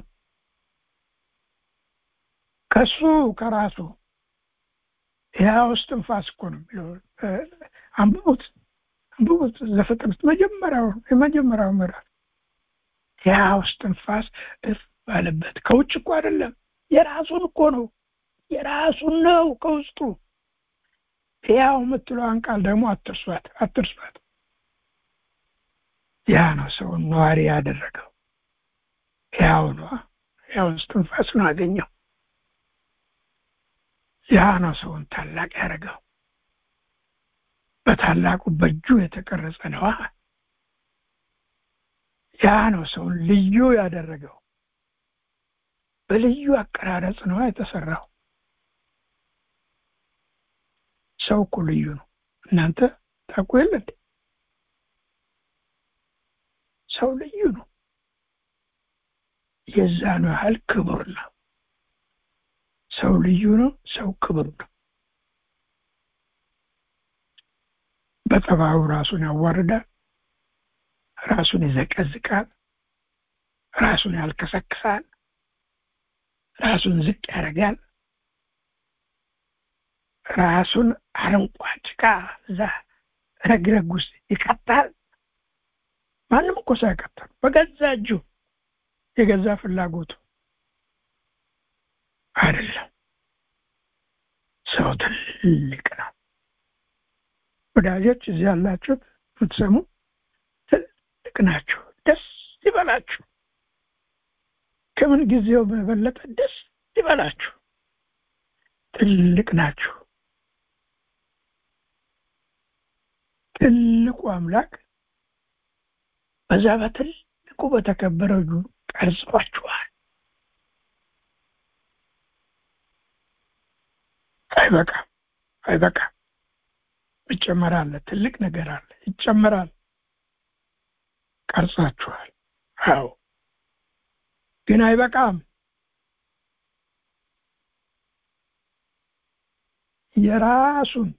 ከሱ ከራሱ ያው እስትንፋስ እኮ ነው የሚለው። አንብቡት አንብቡት ዘፍጥረት መጀመሪያው የመጀመሪያው ምዕራፍ ያው እስትንፋስ እፍ ባለበት ከውጭ እኮ አይደለም፣ የራሱን እኮ ነው የራሱን ነው ከውስጡ። ያው የምትለዋን ቃል ደግሞ አትርሷት አትርሷት። ያ ነው ሰውን ነዋሪ ያደረገው። ያው ነው ያው እስትንፋስ ነው አገኘው። ያ ነው ሰውን ታላቅ ያደረገው። በታላቁ በእጁ የተቀረጸ ነዋ። ያ ነው ሰውን ልዩ ያደረገው። በልዩ አቀራረጽ ነዋ የተሰራው። ሰው እኮ ልዩ ነው። እናንተ ታውቁ የለ እንዴ? ሰው ልዩ ነው። የዛኑ ያህል ክቡር ነው። ሰው ልዩ ነው። ሰው ክቡር ነው። በጠባዩ ራሱን ያዋርዳል፣ ራሱን ይዘቀዝቃል፣ ራሱን ያልከሰክሳል፣ ራሱን ዝቅ ያደርጋል፣ ራሱን አረንቋ ጭቃ እዛ ረግረግ ውስጥ ይከታል። ማንም እኮ ሳይከተል በገዛ እጁ የገዛ ፍላጎቱ አይደለም። ሰው ትልቅ ነው። ወዳጆች እዚህ ያላችሁት የምትሰሙ ትልቅ ናችሁ። ደስ ይበላችሁ። ከምን ጊዜው በበለጠ ደስ ይበላችሁ። ትልቅ ናችሁ። ትልቁ አምላክ በዛ በትልቁ በተከበረው እጁ ቀርጿችኋል። አይበቃም፣ አይበቃም። ይጨመራል። ትልቅ ነገር አለ፣ ይጨመራል። ቀርጻችኋል። አዎ፣ ግን አይበቃም። የራሱን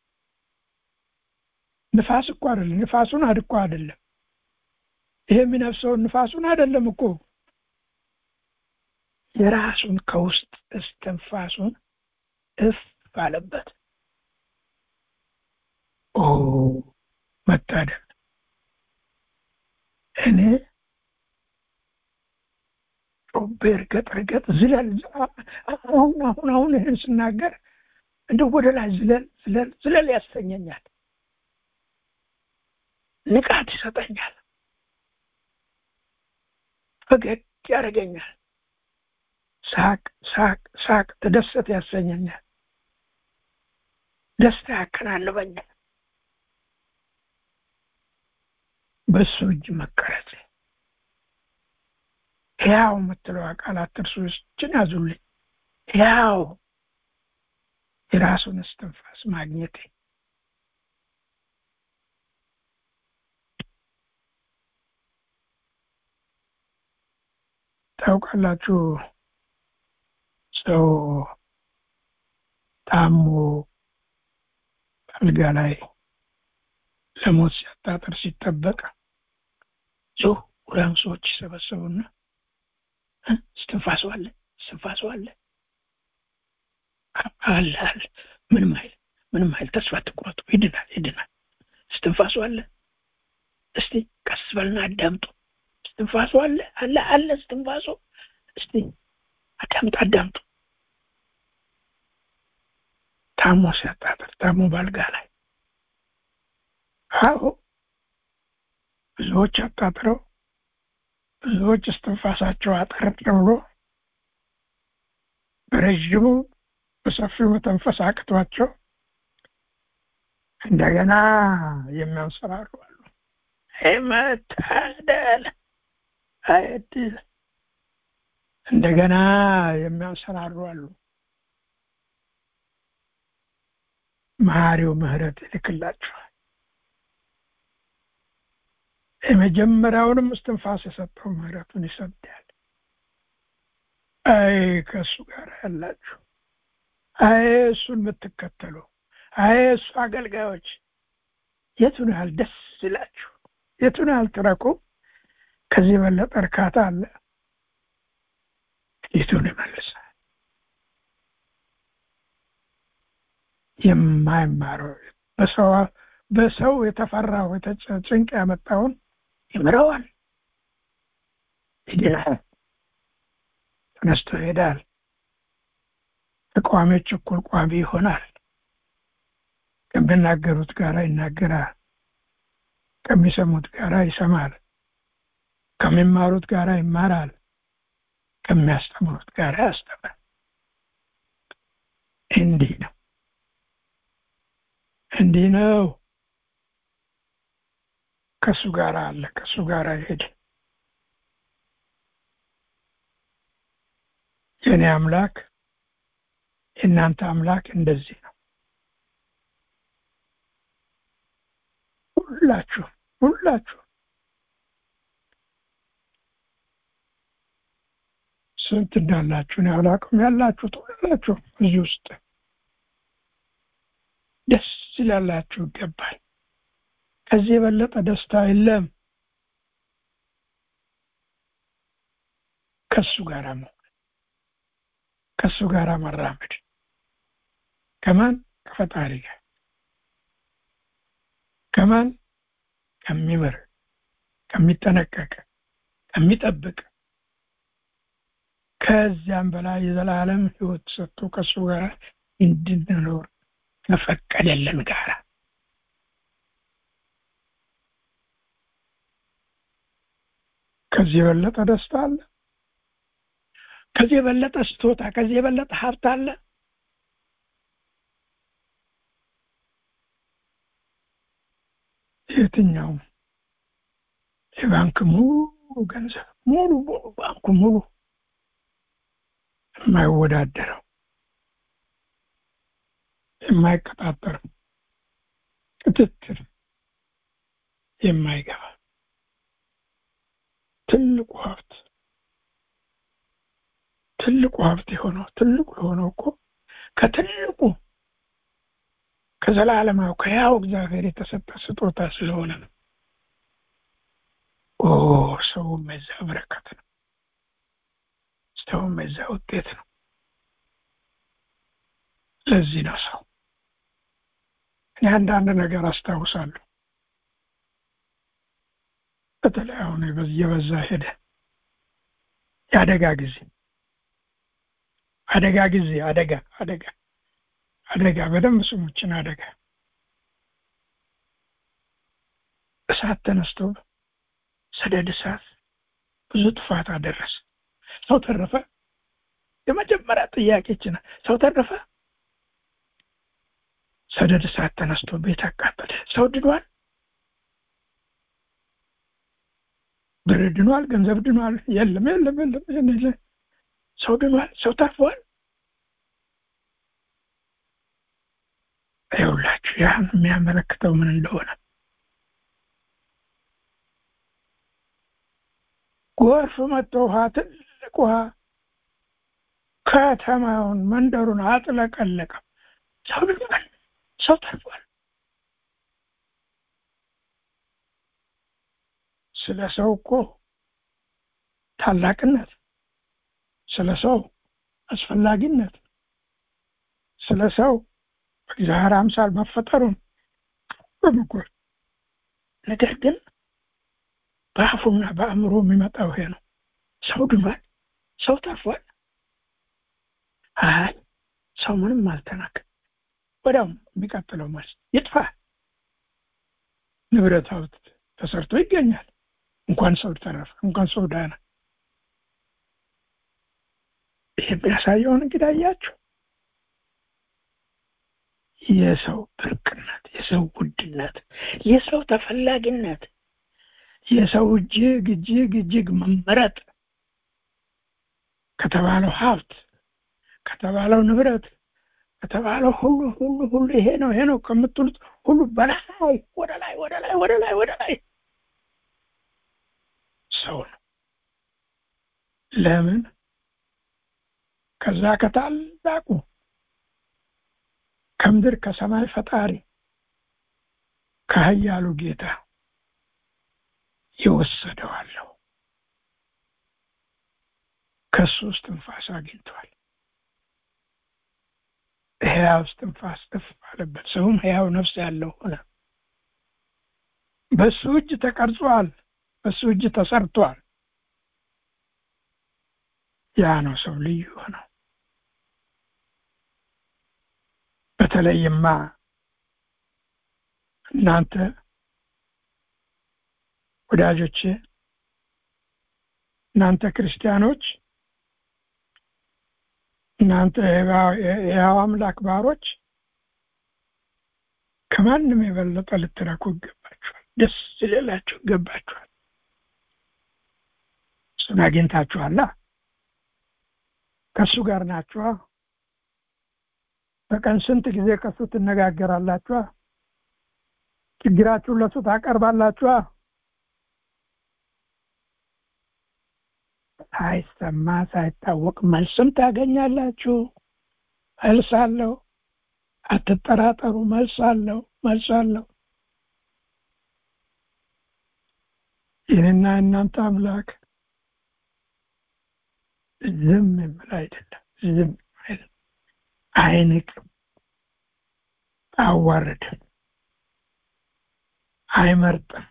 ንፋስ እኮ አይደለም፣ ንፋሱን አድኮ አይደለም። ይሄ የሚነፍሰውን ንፋሱን አይደለም እኮ የራሱን ከውስጥ እስትንፋሱን እፍ ባለበት ኦ መታደል እኔ ጮቤ እርገጥ እርገጥ ዝለል አሁን አሁን አሁን ይህን ስናገር እንደ ወደ ላይ ዝለል ዝለል ዝለል ያሰኘኛል ንቃት ይሰጠኛል ፈገግ ያደርገኛል ሳቅ ሳቅ ሳቅ ተደሰት ያሰኘኛል ደስታ ያከናንበኛል በእሱ እጅ መቀረጽ ሕያው የምትለው ቃላት እርሱ እችን ያዙልኝ ሕያው የራሱን እስትንፋስ ማግኘቴ ታውቃላችሁ ሰው ታሞ አልጋ ላይ ለሞት ሲያጣጥር ሲጠበቅ ዙሪያውን ሰዎች ይሰበሰቡና እስትንፋሱ አለ እስትንፋሱ አለ አለ አለ ምንም አይል ምንም አይል ተስፋ ትቁረጡ ይድናል ይድናል እስትንፋሱ አለ እስቲ ቀስ በልና አዳምጡ እስትንፋሱ አለ አለ አለ እስትንፋሱ እስቲ አዳምጡ አዳምጡ ታሞ ሲያጣጥር ታሞ ባልጋ ላይ አዎ ብዙዎች አጣጥረው ብዙዎች እስትንፋሳቸው አጠር ብሎ በረዥሙ በሰፊው መተንፈስ አቅቷቸው እንደገና የሚያንሰራሩ አሉ መታደል አይድል እንደገና የሚያንሰራሩ አሉ መሐሪው ምህረት ይልክላቸዋል የመጀመሪያውንም እስትንፋስ የሰጠው ምህረቱን ይሰዳል አይ ከእሱ ጋር ያላችሁ አይ እሱን የምትከተሉ አይ እሱ አገልጋዮች የቱን ያህል ደስ ይላችሁ የቱን ያህል ትረኩ ከዚህ የበለጠ እርካታ አለ ፊቱን ይመልሳል የማይማረው በሰው በሰው የተፈራው ጭንቅ ያመጣውን ይምረዋል ይድናል ተነስቶ ይሄዳል ተቃዋሚዎች እኩል ቋሚ ይሆናል ከሚናገሩት ጋር ይናገራል ከሚሰሙት ጋር ይሰማል ከሚማሩት ጋር ይማራል ከሚያስተምሩት ጋር ያስተምራል እንዲህ ነው እንዲህ ነው ከእሱ ጋር አለ ከእሱ ጋር ይሄድ የእኔ አምላክ የእናንተ አምላክ እንደዚህ ነው ሁላችሁ ሁላችሁ ስንት እንዳላችሁ እኔ አላውቅም ያላችሁት ሁላችሁ እዚህ ውስጥ ደስ ይላላችሁ ይገባል ከዚህ የበለጠ ደስታ የለም ከሱ ጋር መሆን ከሱ ጋር መራመድ ከማን ከፈጣሪ ጋር ከማን ከሚምር ከሚጠነቀቅ ከሚጠብቅ ከዚያም በላይ የዘላለም ህይወት ሰጥቶ ከእሱ ጋር እንድንኖር ከፈቀደልን ጋር ከዚህ የበለጠ ደስታ አለ ከዚህ የበለጠ ስጦታ ከዚህ የበለጠ ሀብት አለ የትኛውም የባንክ ሙሉ ገንዘብ ሙሉ ሙሉ ባንኩ ሙሉ የማይወዳደረው የማይቀጣጠረው ክትትል የማይገባ ትልቁ ሀብት ትልቁ ሀብት የሆነው ትልቁ የሆነው እኮ ከትልቁ ከዘላለማዊ ከያው እግዚአብሔር የተሰጠ ስጦታ ስለሆነ ነው ኦ ሰውም የዛ በረከት ነው ሰውም የዛ ውጤት ነው ለዚህ ነው ሰው እኔ አንዳንድ ነገር አስታውሳለሁ በተለይ አሁን እየበዛ ሄደ የአደጋ ጊዜ አደጋ ጊዜ አደጋ አደጋ አደጋ በደንብ ስሙችን አደጋ እሳት ተነስቶ ሰደድ እሳት ብዙ ጥፋት አደረሰ ሰው ተረፈ የመጀመሪያ ጥያቄችን ሰው ተረፈ ሰደድ እሳት ተነስቶ ቤት አቃጠለ ሰው ድኗል ብር ድኗል፣ ገንዘብ ድኗል። የለም የለም የለም የለም። ሰው ድኗል፣ ሰው ተርፏል። ይኸውላችሁ ያን የሚያመለክተው ምን እንደሆነ ጎርፍ መጥቶ ውሃ ትልቅ ውሃ ከተማውን መንደሩን አጥለቀለቀ። ሰው ድኗል፣ ሰው ተርፏል። ስለ ሰው እኮ ታላቅነት፣ ስለ ሰው አስፈላጊነት፣ ስለ ሰው በእግዚአብሔር አምሳል መፈጠሩን በምጎል ነገር ግን በአፉና በአእምሮ የሚመጣው ይሄ ነው። ሰው ድኗል፣ ሰው ተርፏል። አይ ሰው ምንም አልተናገ ወዲያውም የሚቀጥለው መልስ ይጥፋ፣ ንብረት ሀብት ተሰርቶ ይገኛል። እንኳን ሰው ተረፈ፣ እንኳን ሰው ዳነ። ይህ የሚያሳየውን እንግዲህ አያችሁ የሰው ብርቅነት፣ የሰው ውድነት፣ የሰው ተፈላጊነት፣ የሰው እጅግ እጅግ እጅግ መመረጥ ከተባለው ሀብት ከተባለው ንብረት ከተባለው ሁሉ ሁሉ ሁሉ ይሄ ነው ይሄ ነው ከምትሉት ሁሉ በላይ ወደ ላይ ወደ ላይ ወደ ላይ ወደ ላይ ሰው ነው። ለምን ከዛ ከታላቁ ከምድር ከሰማይ ፈጣሪ ከኃያሉ ጌታ ይወሰደዋለሁ። ከሱ እስትንፋስ አግኝቷል። ሕያው እስትንፋስ እፍ ባለበት ሰውም ሕያው ነፍስ ያለው ሆነ። በሱ እጅ ተቀርጿል። በሱ እጅ ተሰርቷል። ያ ነው ሰው ልዩ ሆነው። በተለይማ እናንተ ወዳጆቼ፣ እናንተ ክርስቲያኖች፣ እናንተ የሕያው አምላክ ባሮች ከማንም የበለጠ ልትረኩ ይገባችኋል። ደስ ሊላችሁ ይገባችኋል። እሱን አግኝታችኋላ። ከእሱ ጋር ናችኋ። በቀን ስንት ጊዜ ከእሱ ትነጋገራላችኋ? ችግራችሁን ለእሱ ታቀርባላችኋ? ሳይሰማ ሳይታወቅ መልስም ታገኛላችሁ። መልስ አለው። አትጠራጠሩ። መልስ አለው። መልስ አለው። ይህንና እናንተ አምላክ ዝም የምል አይደለም። ዝም አይልም፣ አይንቅም፣ አያዋርድም፣ አይመርጥም።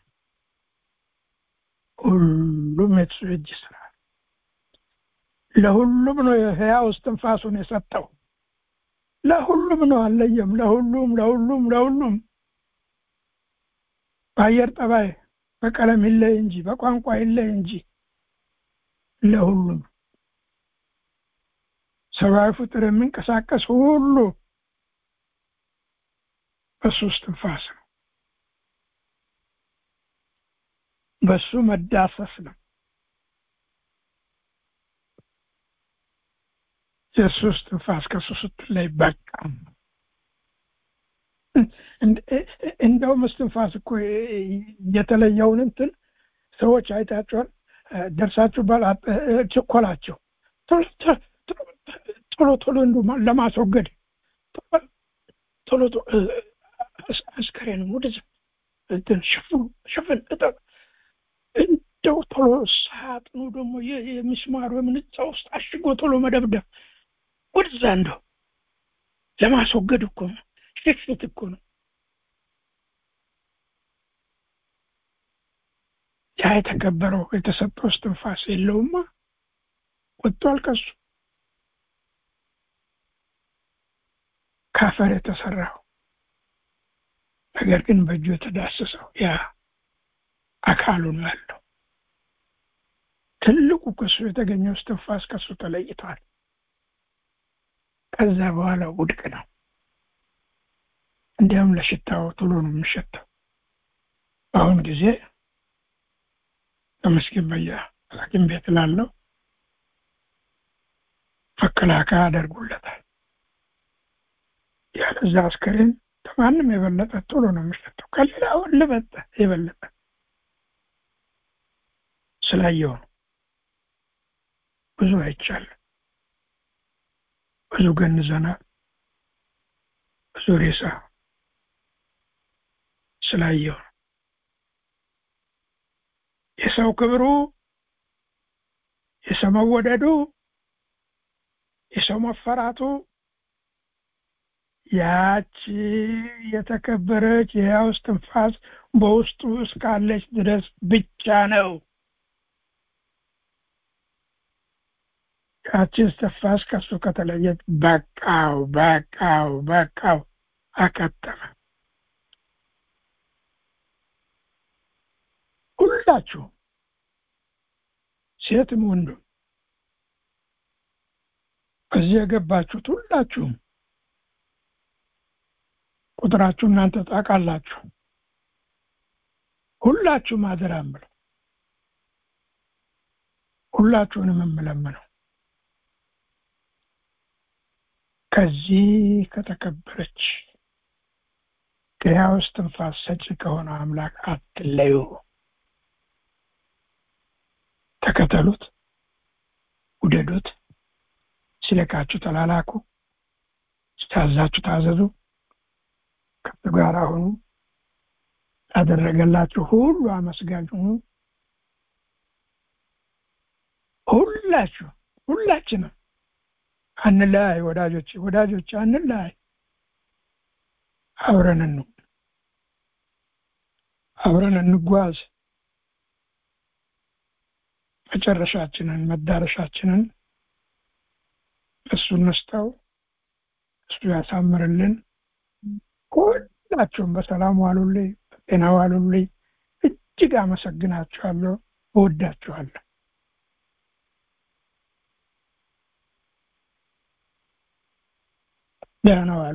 ሁሉም የሱ እጅ ስራ ለሁሉም ነው የሕያው እስትንፋሱን የሰጠው። ለሁሉም ነው፣ አለየም። ለሁሉም ለሁሉም ለሁሉም በአየር ጠባይ በቀለም ይለይ እንጂ በቋንቋ ይለይ እንጂ ለሁሉም ሰብአዊ ፍጡር የሚንቀሳቀስ ሁሉ በሱ እስትንፋስ ነው። በሱ መዳሰስ ነው። የእሱ እስትንፋስ ከሱ ስትለይ በቃ እንደውም እስትንፋስ እኮ የተለየውን እንትን ሰዎች አይታቸዋል። ደርሳችሁ ባል ችኮላቸው ቶሎ ቶሎ እንዱ ለማስወገድ ቶሎ አስከሬን ወደዛ እንትን ሽፍን ሽፍን እጠብ እንደው ቶሎ ሳጥኑ ደግሞ የሚስማሩ የምንጻ ውስጥ አሽጎ ቶሎ መደብደብ ወደዛ እንደው ለማስወገድ እኮ ነው። ሽሽት እኮ ነው። ያ የተከበረው የተሰጠው እስትንፋስ የለውማ ወጥቷል ከሱ ካፈር የተሰራው ነገር ግን በእጁ የተዳሰሰው ያ አካሉ ነው ያለው። ትልቁ ከሱ የተገኘው እስትንፋስ ከሱ ተለይቷል። ከዛ በኋላ ውድቅ ነው። እንዲያውም ለሽታው ቶሎ ነው የሚሸተው። በአሁን ጊዜ ተመስገን በየ ሐኪም ቤት ላለው መከላከያ አደርጉለታል። ያለዛ አስከሬን ከማንም የበለጠ ቶሎ ነው የሚሸጠው። ከሌላውን ልበጠ የበለጠ ስላየው ነው። ብዙ አይቻልም። ብዙ ገንዘናል። ብዙ ሬሳ ስላየው ነው። የሰው ክብሩ፣ የሰው መወደዱ፣ የሰው መፈራቱ ያቺ የተከበረች የሕያው እስትንፋስ በውስጡ እስካለች ድረስ ብቻ ነው። ያቺ እስትንፋስ ከሱ ከተለየች በቃው በቃው በቃው አከተመ። ሁላችሁ ሴትም ወንዱም እዚህ የገባችሁት ሁላችሁም ቁጥራችሁ እናንተ ታውቃላችሁ። ሁላችሁም አደራ የምለው ሁላችሁንም የምለምነው ከዚህ ከተከበረች ከሕያው እስትንፋስ ሰጪ ከሆነው አምላክ አትለዩ። ተከተሉት፣ ውደዱት፣ ሲለካችሁ ተላላኩ፣ ሲታዛችሁ ታዘዙ፣ ከሱ ጋር ሁኑ፣ ያደረገላችሁ ሁሉ አመስጋኝ ሁኑ። ሁላችሁ ሁላችንም አንለያይ ወዳጆች ወዳጆች አንለያይ። አብረን ነው አብረን እንጓዝ። መጨረሻችንን መዳረሻችንን እሱ እንስጠው፣ እሱ ያሳምርልን። ሁላችሁም በሰላም ዋሉልኝ፣ በጤና ዋሉልኝ። እጅግ አመሰግናችኋለሁ፣ እወዳችኋለሁ። ደህና ዋሉ።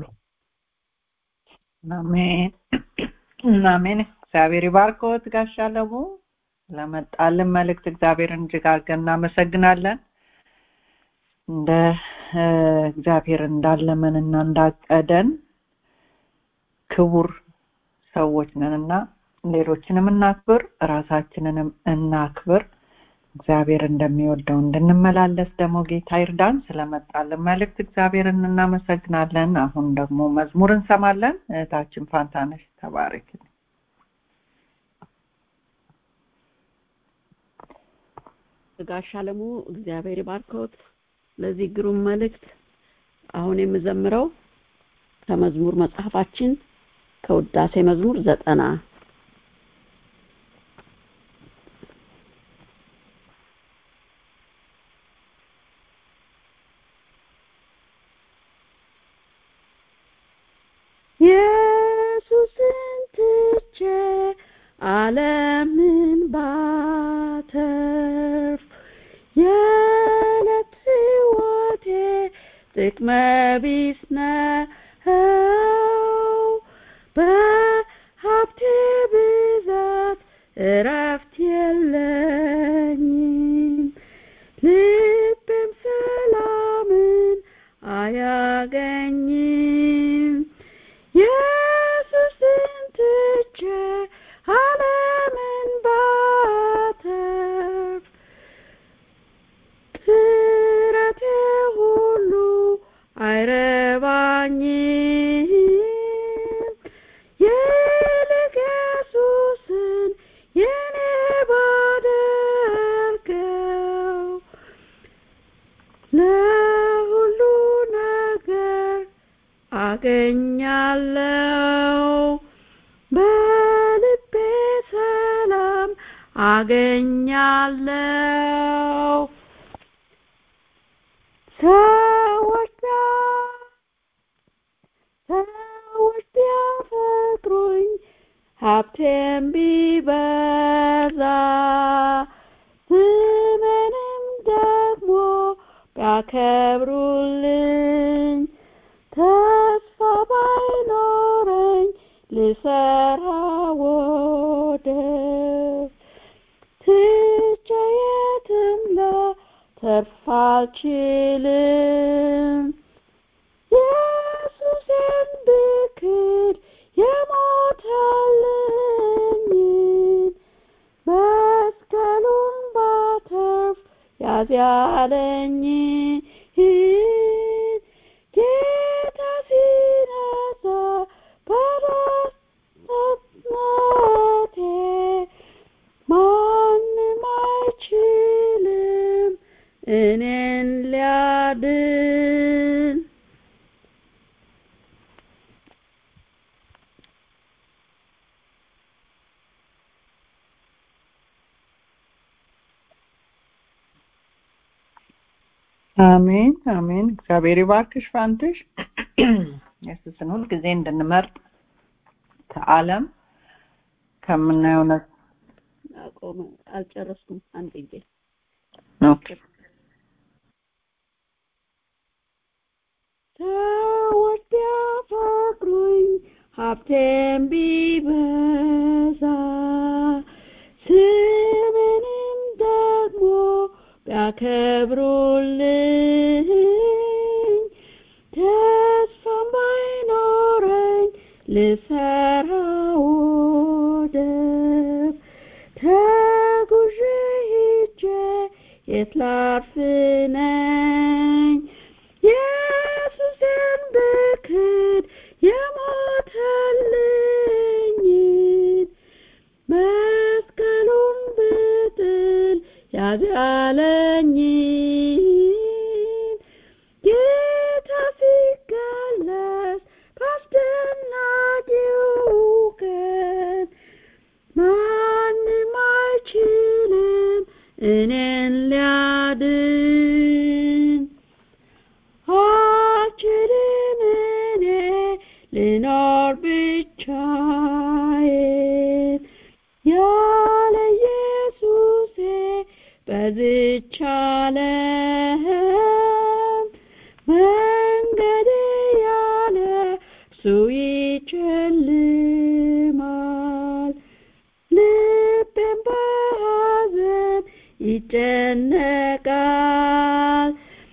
አሜን አሜን። እግዚአብሔር ይባርኮት ጋሻ ለሙ ለመጣልን መልእክት እግዚአብሔርን እጅግ አድርገን እናመሰግናለን። እንደ እግዚአብሔር እንዳለመንና እንዳቀደን ክቡር ሰዎች ነንና ሌሎችንም እናክብር፣ ራሳችንንም እናክብር። እግዚአብሔር እንደሚወደው እንድንመላለስ ደግሞ ጌታ ይርዳን። ስለመጣልን መልእክት እግዚአብሔርን እናመሰግናለን። አሁን ደግሞ መዝሙር እንሰማለን። እህታችን ፋንታነሽ ተባረክ። ጋሽ አለሙ እግዚአብሔር ይባርኮት ለዚህ ግሩም መልእክት። አሁን የምዘምረው ከመዝሙር መጽሐፋችን ከውዳሴ መዝሙር ዘጠና ኢየሱስን ትቼ ዓለምን ባተርፍ የዕለት ሕይወቴ ጥቅመ ቢስ ነው። በሀብቴ ብዛት እረፍት የለኝም፣ ልቤም ሰላምን አያገኝም። ኢየሱስን ትቼ ዓለምን ባተርፍ ጥረቴ ሁሉ አይረባኝም። ይልቅ ኢየሱስን የኔ ባደርገው ለሁሉ ነገር አገኛለሁ በልቤ ሰላም አገኛለሁ ሰዎች ሰዎች ቢያፈቅሩኝ ሀብቴም ቢበዛ ስሜንም ደግሞ ቢያከብሩልኝ ተስፋ ባይኖረኝ ልሰራ ወደ አልችልም ኢየሱስን ብክድ የሞተልኝን መስቀሉን ባተርፍ ያዝ ያለኝን ጌታ ሲነሳ በደስታነቴ ማንም አይችልም እኔን ሊያድን አሜን አሜን። እግዚአብሔር ይባርክሽ ፋንትሽ። ኢየሱስን ሁልጊዜ እንድንመርጥ ከዓለም ከምናየው ነ አቆመ አልጨረስኩም አንድ ጊዜ ኦኬ ሰዎች ቢያፈቅሩኝ ሀብቴም ቢበዛ ስምንም ደግሞ ቢያከብሩልኝ ተስፋም ባይኖረኝ ልሰራ ወደብ ተጉዤ ሄጄ የት ላርፍ ነኝ ኢየሱስን ብክድ የሞተልኝን መስቀሉን ብጥል ያዝ ያለኝን ጌታ ሲገለጽ በአስደናቂው ቀን ማንም አይችልም እኔን ሊያድን አልችልም እኔ ልኖር ብቻዬን ያለ ኢየሱሴ በዝች ዓለም መንገዴ ያለ እርሱ ይጨልማል ልቤም በሐዘን ይጨነቃል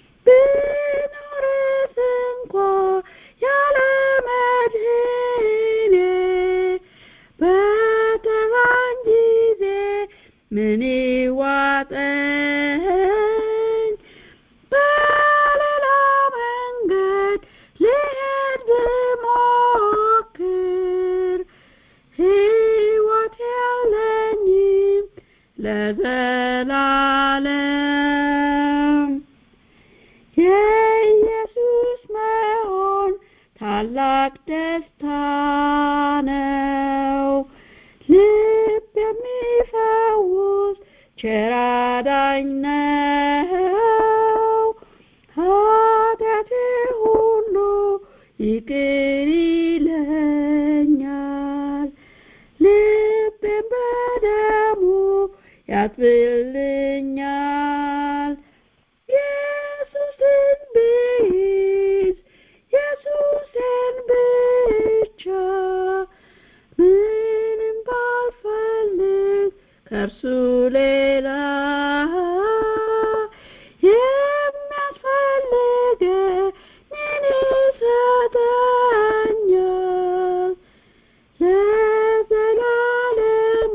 ብኖርስ እንኳ ያለ መድህኔ በተራኝ ጊዜ ምን ይዋጠኝ በሌላ መንገድ ልሄድ ብሞክር ሕይወት የለኝም ለዘላለም የኢየሱስ መሆን ታላቅ ደስታ ነው ልብ የሚፈውስ ቸር አዳኝ ነው ኃጢአቴ ሁሉ ይቅር ይለኛል ልቤን በደሙ ያጥብልኛል ኢየሱስን ብይዝ ኢየሱስን ብቻ ምንም ባልፈልግ ከእርሱ ሌላ የሚያስፈልገኝን ይሰጠኛል ለዘላለም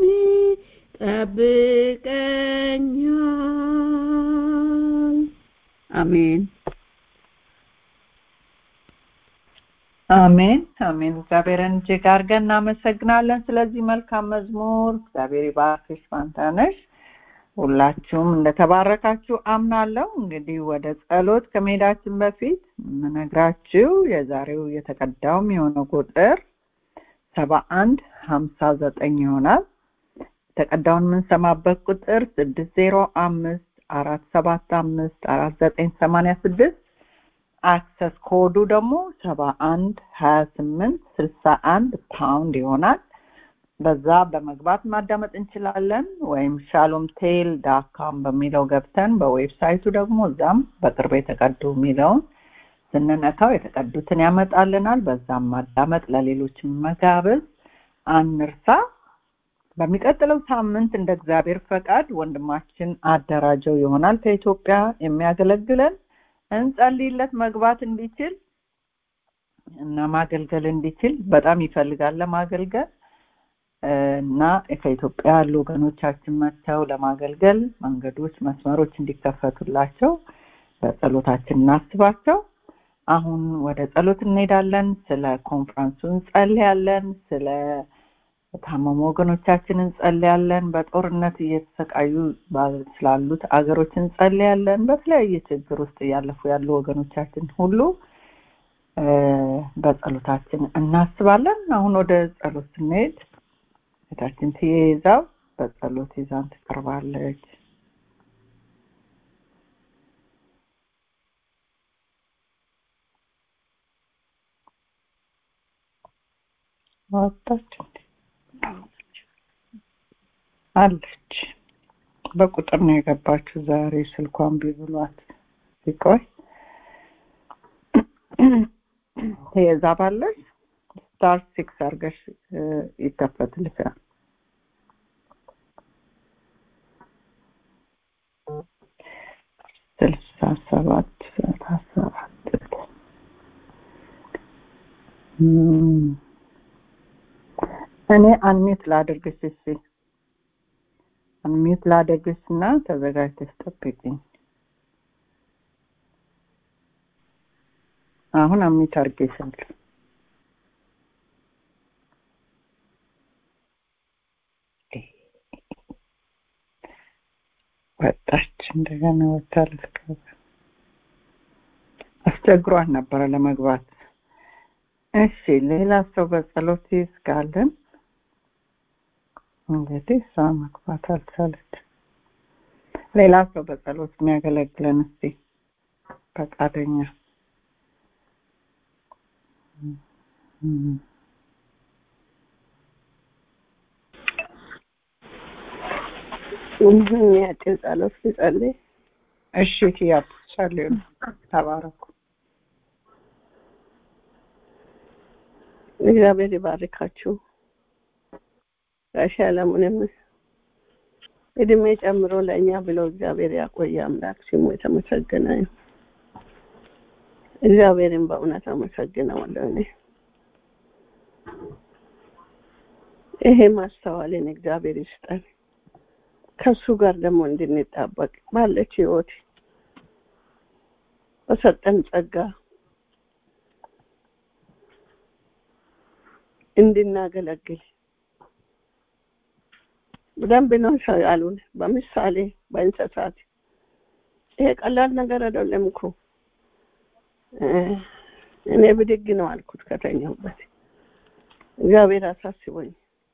ይጠብቀኛል አሜን አሜን አሜን። እግዚአብሔርን እጅግ አድርገን እናመሰግናለን ስለዚህ መልካም መዝሙር። እግዚአብሔር ይባርክሽ ፋንታነሽ። ሁላችሁም እንደተባረካችሁ አምናለሁ። እንግዲህ ወደ ጸሎት ከመሄዳችን በፊት የምነግራችሁ የዛሬው የተቀዳውም የሆነ ቁጥር ሰባ አንድ ሀምሳ ዘጠኝ ይሆናል። የተቀዳውን የምንሰማበት ቁጥር ስድስት ዜሮ አምስት አራት ሰባት አምስት አራት ዘጠኝ ሰማንያ ስድስት አክሰስ ኮዱ ደግሞ ሰባ አንድ ሀያ ስምንት ስልሳ አንድ ፓውንድ ይሆናል። በዛ በመግባት ማዳመጥ እንችላለን። ወይም ሻሎም ቴል ዳካም በሚለው ገብተን በዌብሳይቱ ደግሞ እዛም በቅርብ የተቀዱ የሚለውን ስንነካው የተቀዱትን ያመጣልናል። በዛም ማዳመጥ ለሌሎች መጋበዝ አንርሳ። በሚቀጥለው ሳምንት እንደ እግዚአብሔር ፈቃድ ወንድማችን አደራጀው ይሆናል ከኢትዮጵያ የሚያገለግለን እንጸልይለት መግባት እንዲችል እና ማገልገል እንዲችል በጣም ይፈልጋል ለማገልገል እና ከኢትዮጵያ ያሉ ወገኖቻችን መጥተው ለማገልገል መንገዶች መስመሮች እንዲከፈቱላቸው በጸሎታችን እናስባቸው አሁን ወደ ጸሎት እንሄዳለን ስለ ኮንፈረንሱ እንጸልያለን ስለ ታመሙ ወገኖቻችን እንጸልያለን በጦርነት እየተሰቃዩ ስላሉት አገሮች እንጸልያለን በተለያየ ችግር ውስጥ እያለፉ ያሉ ወገኖቻችን ሁሉ በጸሎታችን እናስባለን አሁን ወደ ጸሎት ስንሄድ እህታችን ትይዛው በጸሎት ይዛን ትቀርባለች ወጣች አለች በቁጥር ነው የገባችው ዛሬ ስልኳን ቢብሏት ሲቆይ ትይዛ ባለች ስታር ሲክስ አርገሽ ይከፈትልሻል ስልሳ ሰባት ሰላሳ አራት እኔ አንሚት ላድርግሽ እሺ አንሚት ላድርግሽ እና ተዘጋጅተሽ ጠብቂኝ አሁን አሚት አድርጌሻለሁ ወጣች እንደገና ወጣ ልትገባ አስቸግሯት ነበረ ለመግባት እሺ ሌላ ሰው በጸሎት ይስጋለን እንግዲህ እሷ መግባት አልቻለች ሌላ ሰው በጸሎት የሚያገለግለን እስቲ ፈቃደኛ የሚያጭር ጸሎት ሲጸልይ እሺ ትያብ ጸልዩ ተባረኩ እግዚአብሔር ይባርካችሁ ጋሽ አለሙንም እድሜ ጨምሮ ለእኛ ብሎ እግዚአብሔር ያቆየ አምላክ ስሙ የተመሰገነ ይሁን እግዚአብሔርን በእውነት አመሰግነዋለሁ እኔ ይሄ ማስተዋልን እግዚአብሔር ይስጠን ከሱ ጋር ደግሞ እንድንጣበቅ ባለች ህይወት በሰጠን ጸጋ እንድናገለግል በደንብ ነው ያሉን በምሳሌ በእንስሳት ይሄ ቀላል ነገር አይደለም እኮ እኔ ብድግ ነው አልኩት ከተኛሁበት እግዚአብሔር አሳስቦኝ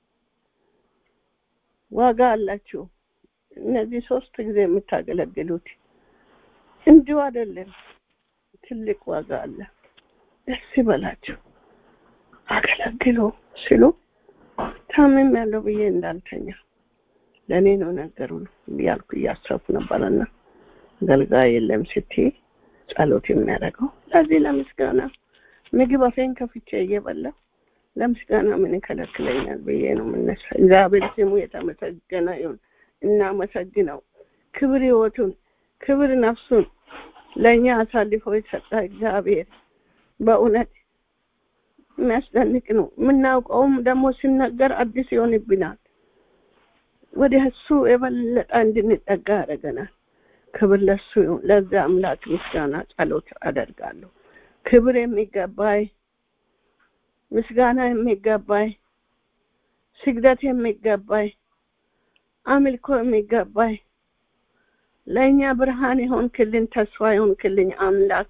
ዋጋ አላችሁ እነዚህ ሶስት ጊዜ የምታገለግሉት እንዲሁ አይደለም ትልቅ ዋጋ አለ ደስ ይበላችሁ አገለግሉ ሲሉ ታምም ያለው ብዬ እንዳልተኛ ለእኔ ነው ነገሩ እያልኩ እያሰብኩ ነበረና አገልጋይ የለም ስትይ ጸሎት የሚያደርገው ለዚህ ለምስጋና ምግብ አፌን ከፍቼ እየበላሁ ለምስጋና ምን ይከለክለኛል ብዬ ነው የምነሳ እግዚአብሔር ስሙ የተመሰገነ ይሁን እናመሰግነው ክብር ህይወቱን ክብር ነፍሱን ለእኛ አሳልፎ የሰጠ እግዚአብሔር በእውነት የሚያስደንቅ ነው የምናውቀውም ደግሞ ሲነገር አዲስ ይሆንብናል ወደ እሱ የበለጠ እንድንጠጋ ያደረገናል ክብር ለሱ ይሁን ለዛ አምላክ ምስጋና ጸሎት አደርጋለሁ ክብር የሚገባይ ምስጋና የሚገባይ ስግደት የሚገባይ አምልኮ የሚገባይ ለእኛ ብርሃን የሆን ክልን ተስፋ የሆን ክልኝ አምላክ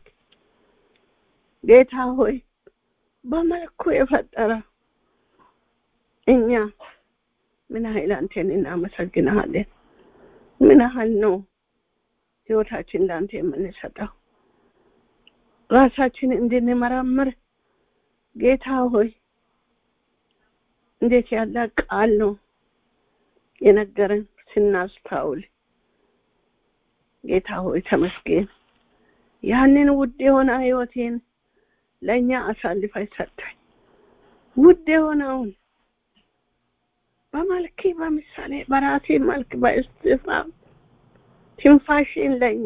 ጌታ ሆይ በመልኩ የፈጠረ እኛ ምን ያህል አንተን እናመሰግንሃለን ምን ያህል ነው ህይወታችን ለአንተ የምንሰጠው ራሳችን እንድንመረምር ጌታ ሆይ እንዴት ያለ ቃል ነው የነገረን ስናስታውል ጌታ ሆይ ተመስገን ያንን ውድ የሆነ ህይወቴን ለእኛ አሳልፋ ሰጣኝ ውድ የሆነውን በመልክ በምሳሌ በራሴ መልክ በእስትፋ ትንፋሽን ለእኛ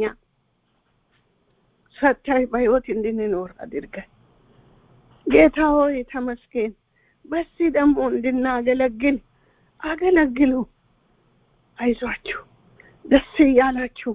ሰጥተህ በህይወት እንድንኖር አድርገህ ጌታ ሆይ ተመስገን። በዚህ ደግሞ እንድናገለግል አገለግሉ። አይዟችሁ፣ ደስ እያላችሁ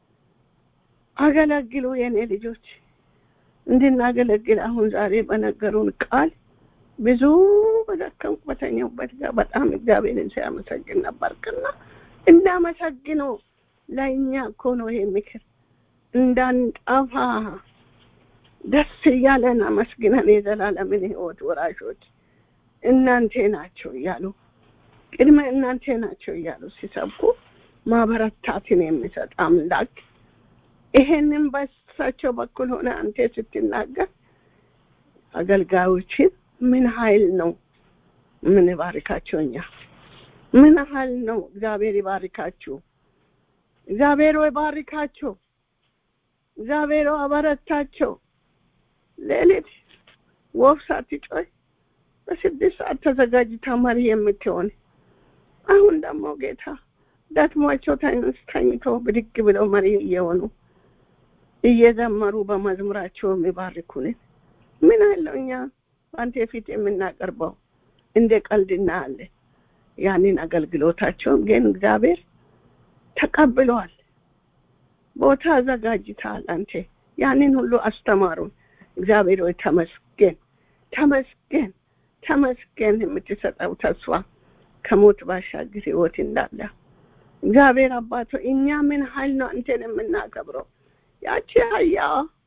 አገለግሉ የኔ ልጆች። እንድናገለግል አሁን ዛሬ በነገሩን ቃል ብዙ በደከምኩ በተኛሁበት ጋር በጣም እግዚአብሔርን ሲያመሰግን ነበርክና እንዳመሰግነው ለእኛ እኮ ነው ይሄ ምክር እንዳንጠፋ ደስ እያለን አመስግነን የዘላለምን ህይወት ወራሾች እናንተ ናቸው እያሉ ቅድመ እናንተ ናቸው እያሉ ሲሰብኩ ማበረታትን የሚሰጥ አምላክ ይሄንን በሳቸው በኩል ሆነ አንተ ስትናገር አገልጋዮችን ምን ኃይል ነው ምን ባርካቸው እኛ ምን ኃይል ነው እግዚአብሔር ይባርካችሁ እግዚአብሔር ወይ ባርካቸው እግዚአብሔር አበረታቸው ሌሊት ወፍ ሳትጮይ በስድስት ሰዓት ተዘጋጅታ መሪ የምትሆን አሁን ደግሞ ጌታ ደክሟቸው ተኝተው ብድግ ብለው መሪ እየሆኑ እየዘመሩ በመዝሙራቸው የሚባርኩንን ምን አለው እኛ በአንተ ፊት የምናቀርበው እንደ ቀልድ እናያለን። ያንን አገልግሎታቸውን ግን እግዚአብሔር ተቀብለዋል። ቦታ አዘጋጅተሃል አንተ ያንን ሁሉ አስተማሩን። እግዚአብሔር ሆይ ተመስገን፣ ተመስገን፣ ተመስገን። የምትሰጠው ተስፋ ከሞት ባሻገር ህይወት እንዳለ እግዚአብሔር አባቶ እኛ ምን ኃይል ነው አንተን የምናከብረው? ያቺ አህያ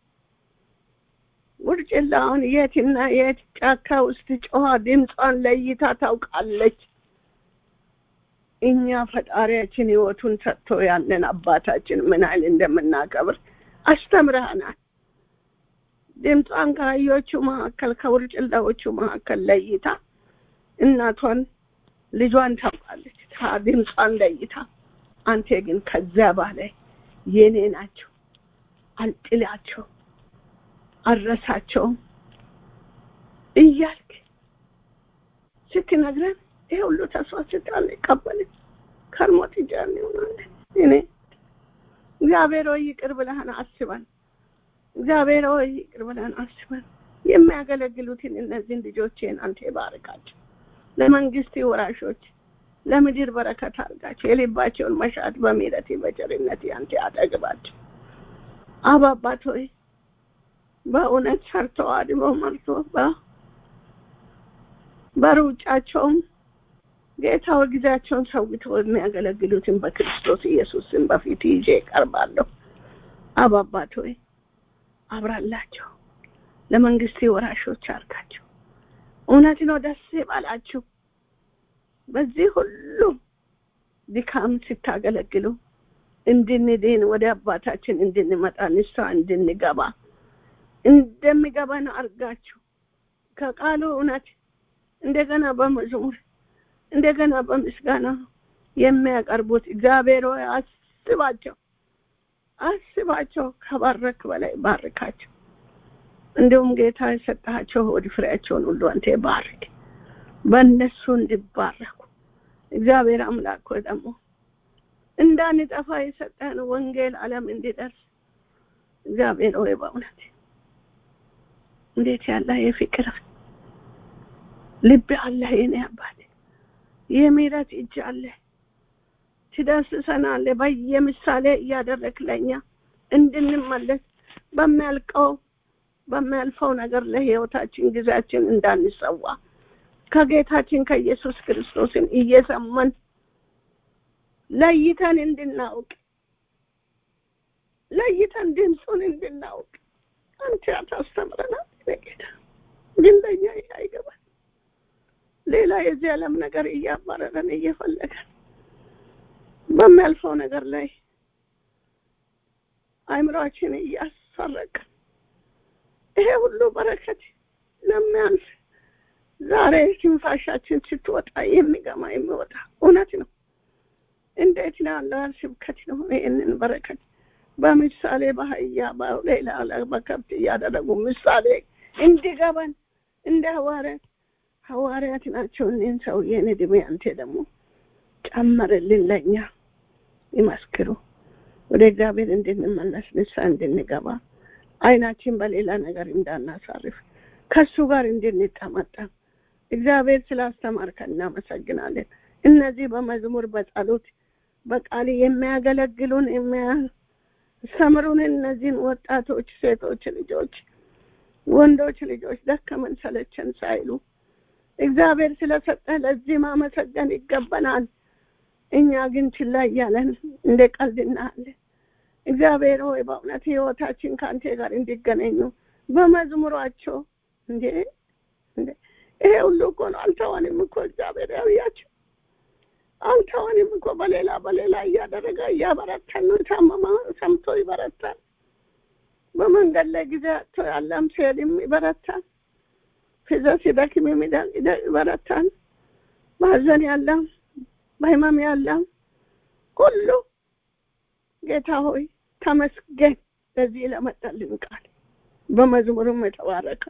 ውርጭላውን የትና የት ጫካ ውስጥ ጮኻ ድምጿን ለይታ ታውቃለች። እኛ ፈጣሪያችን ህይወቱን ሰጥቶ ያለን አባታችን ምን ኃይል እንደምናከብር አስተምረሃናል። ድምጿን ከአህዮቹ መካከል ከውርጭላዎቹ መካከል ለይታ እናቷን ልጇን ታውቃለች። ድምጿን ለይታ አንተ ግን ከዚያ በላይ የኔ ናቸው አልጥላቸው አልረሳቸውም እያልክ ስትነግረን ይሄ ሁሉ ተስፋ ስታል ይቀበልን ከርሞ ትጃን ይሆናለን። እኔ እግዚአብሔር ሆይ ይቅር ብለህን አስበን፣ እግዚአብሔር ሆይ ይቅር ብለህን አስበን። የሚያገለግሉትን እነዚህን ልጆቼን አንተ ባርካቸው፣ ለመንግስት ወራሾች፣ ለምድር በረከት አድርጋቸው፣ የልባቸውን መሻት በምሕረት በቸርነት አንተ አጠግባቸው። አብ አባት ሆይ በእውነት ሰርተው አድበው መርቶ በሩጫቸውም ጌታው ጊዜያቸውን ሰውተው የሚያገለግሉትን በክርስቶስ ኢየሱስን በፊት ይዤ እቀርባለሁ። አብ አባት ሆይ አብራላቸው፣ ለመንግስት ወራሾች አርጋቸው። እውነት ነው፣ ደስ ይበላችሁ። በዚህ ሁሉ ድካም ስታገለግሉ እንድንድን ወደ አባታችን እንድንመጣ ንስሐ እንድንገባ እንደሚገባን አርጋችሁ ከቃሉ እውነት እንደገና በመዝሙር እንደገና በምስጋና የሚያቀርቡት እግዚአብሔር ሆይ አስባቸው፣ አስባቸው። ከባረክ በላይ ባርካቸው። እንዲሁም ጌታ የሰጣቸው ወደ ፍሬያቸውን ሁሉ አንተ ባርክ፣ በእነሱ እንዲባረኩ እግዚአብሔር አምላክ ሆይ ደግሞ እንዳንጠፋ የሰጠን ወንጌል ዓለም እንዲደርስ እግዚአብሔር ሆይ በእውነት እንዴት ያለ የፍቅር ልብ አለ የኔ አባት፣ የምህረት እጅ አለ። ትዳስሰናለህ በየምሳሌ እያደረግ ለኛ እንድንመለስ በሚያልቀው በሚያልፈው ነገር ለህይወታችን ጊዜያችን እንዳንሰዋ ከጌታችን ከኢየሱስ ክርስቶስን እየሰማን ለይተን እንድናውቅ ለይተን ድምፁን እንድናውቅ አንተ ታስተምረናል። ጌታ ግን ለእኛ ይህ አይገባል። ሌላ የዚህ ዓለም ነገር እያባረረን እየፈለገን በሚያልፈው ነገር ላይ አእምሯችን እያሰረቀን ይሄ ሁሉ በረከት ለሚያንስ ዛሬ ትንፋሻችን ስትወጣ የሚገማ የሚወጣ እውነት ነው። እንዴት ያለ ስብከት ነው! ይህንን በረከት በምሳሌ በአህያ በሌላ በከብት እያደረጉ ምሳሌ እንዲገባን እንደ ሐዋርያት ሐዋርያት ናቸው። እኔን ሰውዬን እድሜ አንተ ደግሞ ጨመርልን፣ ለእኛ ይመስክሩ፣ ወደ እግዚአብሔር እንድንመለስ ንስሐ እንድንገባ አይናችን በሌላ ነገር እንዳናሳርፍ ከሱ ጋር እንድንጠመጠም እግዚአብሔር ስላስተማርከን እናመሰግናለን። እነዚህ በመዝሙር በጸሎት በቃል የሚያገለግሉን የሚያስተምሩን እነዚህን ወጣቶች፣ ሴቶች ልጆች፣ ወንዶች ልጆች ደከመን ሰለቸን ሳይሉ እግዚአብሔር ስለሰጠ ለዚህ ማመሰገን ይገባናል። እኛ ግን ችላ እያለን እንደ ቀልድ እናያለን። እግዚአብሔር ሆይ በእውነት ህይወታችን ከአንተ ጋር እንዲገናኙ በመዝሙሯቸው እንዴ እንዴ ይሄ ሁሉ እኮ ነው። አልተዋንም እኮ እግዚአብሔር ያውያቸው አልተዋንም እኮ በሌላ በሌላ እያደረገ እያበረታን ነው። የታመመ ሰምቶ ይበረታል። በመንገድ ላይ ጊዜ አጥቶ ያለም ሲሄድም ይበረታል። ፊዛ ሲደክም ይበረታል። በሀዘን ያለም በህመም ያለም ሁሉ ጌታ ሆይ ተመስገን። ለዚህ ለመጣልን ቃል በመዝሙርም የተባረከ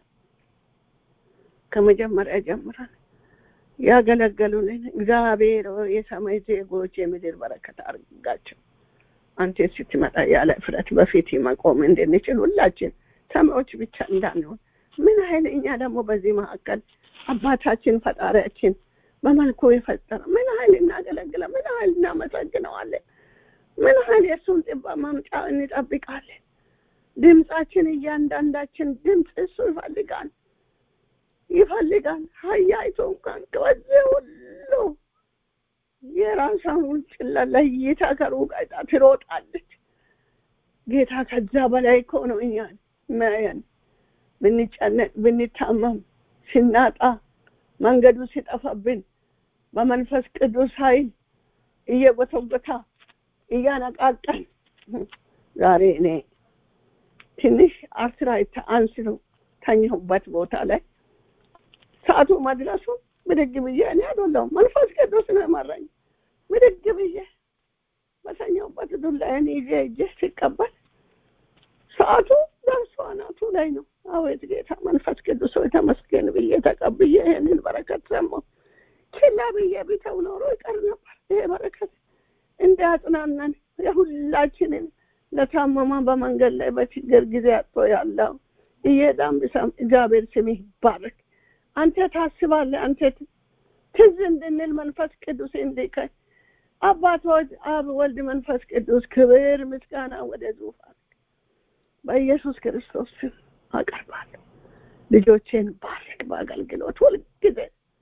ከመጀመሪያ ጀምረን ያገለገሉልን እግዚአብሔር የሰማይ ዜጎች የምድር በረከት አድርጋቸው። አንተ ስትመጣ ያለ እፍረት በፊት መቆም እንድንችል ሁላችን ሰማዮች ብቻ እንዳንሆን ምን ያህል እኛ ደግሞ በዚህ መካከል አባታችን ፈጣሪያችን በመልኩ የፈጠረ ምን ያህል እናገለግለ ምን ያህል እናመሰግነዋለን። ምን ያህል የእሱን ጥባ ማምጫ እንጠብቃለን። ድምፃችን እያንዳንዳችን ድምፅ እሱ ይፈልጋል ይፈልጋል። ሀያይቶ እንኳን ከዚህ ሁሉ የራሷን ውጭላ ለይታ ከሩቅ አይታ ትሮጣለች። ጌታ ከዛ በላይ እኮ ነው እኛን የሚያየን። ብንጨነቅ፣ ብንታመም፣ ስናጣ፣ መንገዱ ሲጠፋብን በመንፈስ ቅዱስ ኃይል እየጎተጎታ እያነቃቀን ዛሬ እኔ ትንሽ አርትራይት አንስቶ ተኛሁበት ቦታ ላይ ሰዓቱ መድረሱ ብድግ ብዬ እኔ አይደለሁም መንፈስ ቅዱስ ነው የመራኝ። ብድግ ብዬ በተኛሁበት ዱላዬን ይዤ እጄ ሲቀበል ሰዓቱ ደርሶ አናቱ ላይ ነው። አቤት ጌታ መንፈስ ቅዱስ ሆይ ተመስገን ብዬ ተቀብዬ ይሄንን በረከት ሰማሁ። ችላ ብዬ ቢተው ኖሮ ይቀር ነበር። ይሄ በረከት እንዳያጽናናን የሁላችንን ለታመማ በመንገድ ላይ በችግር ጊዜ አጥቶ ያለው እየዳም ብሰም እግዚአብሔር ስምህ ይባረክ። አንተ ታስባለህ። አንተ ትዝ እንድንል መንፈስ ቅዱስ እንዲከኝ አባት ወልድ አብ ወልድ መንፈስ ቅዱስ ክብር ምስጋና ወደ ዙፋን በኢየሱስ ክርስቶስ ስም አቀርባለሁ። ልጆቼን ባርክ። በአገልግሎት ሁልጊዜ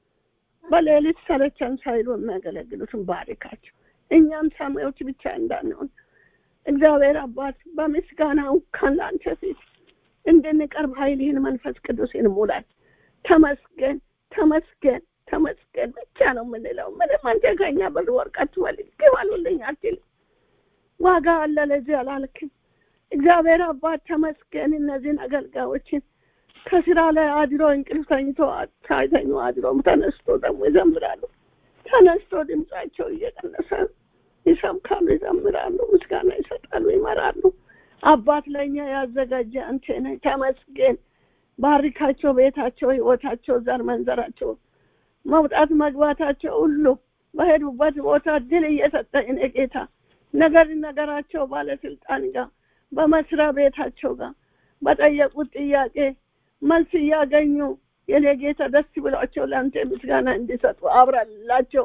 በሌሊት ሰለቸን ሳይሉ የሚያገለግሉትን ባርካቸው። እኛም ሰማዮች ብቻ እንዳንሆን እግዚአብሔር አባት በምስጋናው ካን ለአንተ ፊት እንድንቀርብ ኃይልህን መንፈስ ቅዱስን ሙላት። ተመስገን ተመስገን ተመስገን ብቻ ነው የምንለው። ምንም አንተ ከኛ ብር ወርቀት ትበልግ ግባሉልኝ አትልም። ዋጋ አለ ለዚህ አላልክም። እግዚአብሔር አባት ተመስገን። እነዚህን አገልጋዮችን ከስራ ላይ አድሮ እንቅልፍ ተኝቶ ሳይተኙ አድሮ ተነስቶ ደግሞ ይዘምራሉ። ተነስቶ ድምጻቸው እየቀነሰ ይሰብካሉ፣ ይዘምራሉ፣ ምስጋና ይሰጣሉ፣ ይመራሉ። አባት ለእኛ ያዘጋጀ አንተ ነህ። ተመስገን። ባርካቸው፣ ቤታቸው፣ ህይወታቸው፣ ዘር መንዘራቸው፣ መውጣት መግባታቸው ሁሉ በሄዱበት ቦታ ድል እየሰጠ እኔ ጌታ ነገር ነገራቸው ባለስልጣን ጋር በመስሪያ ቤታቸው ጋር በጠየቁት ጥያቄ መልስ እያገኙ የኔ ጌታ ደስ ብሏቸው ለአንተ ምስጋና እንዲሰጡ አብራላቸው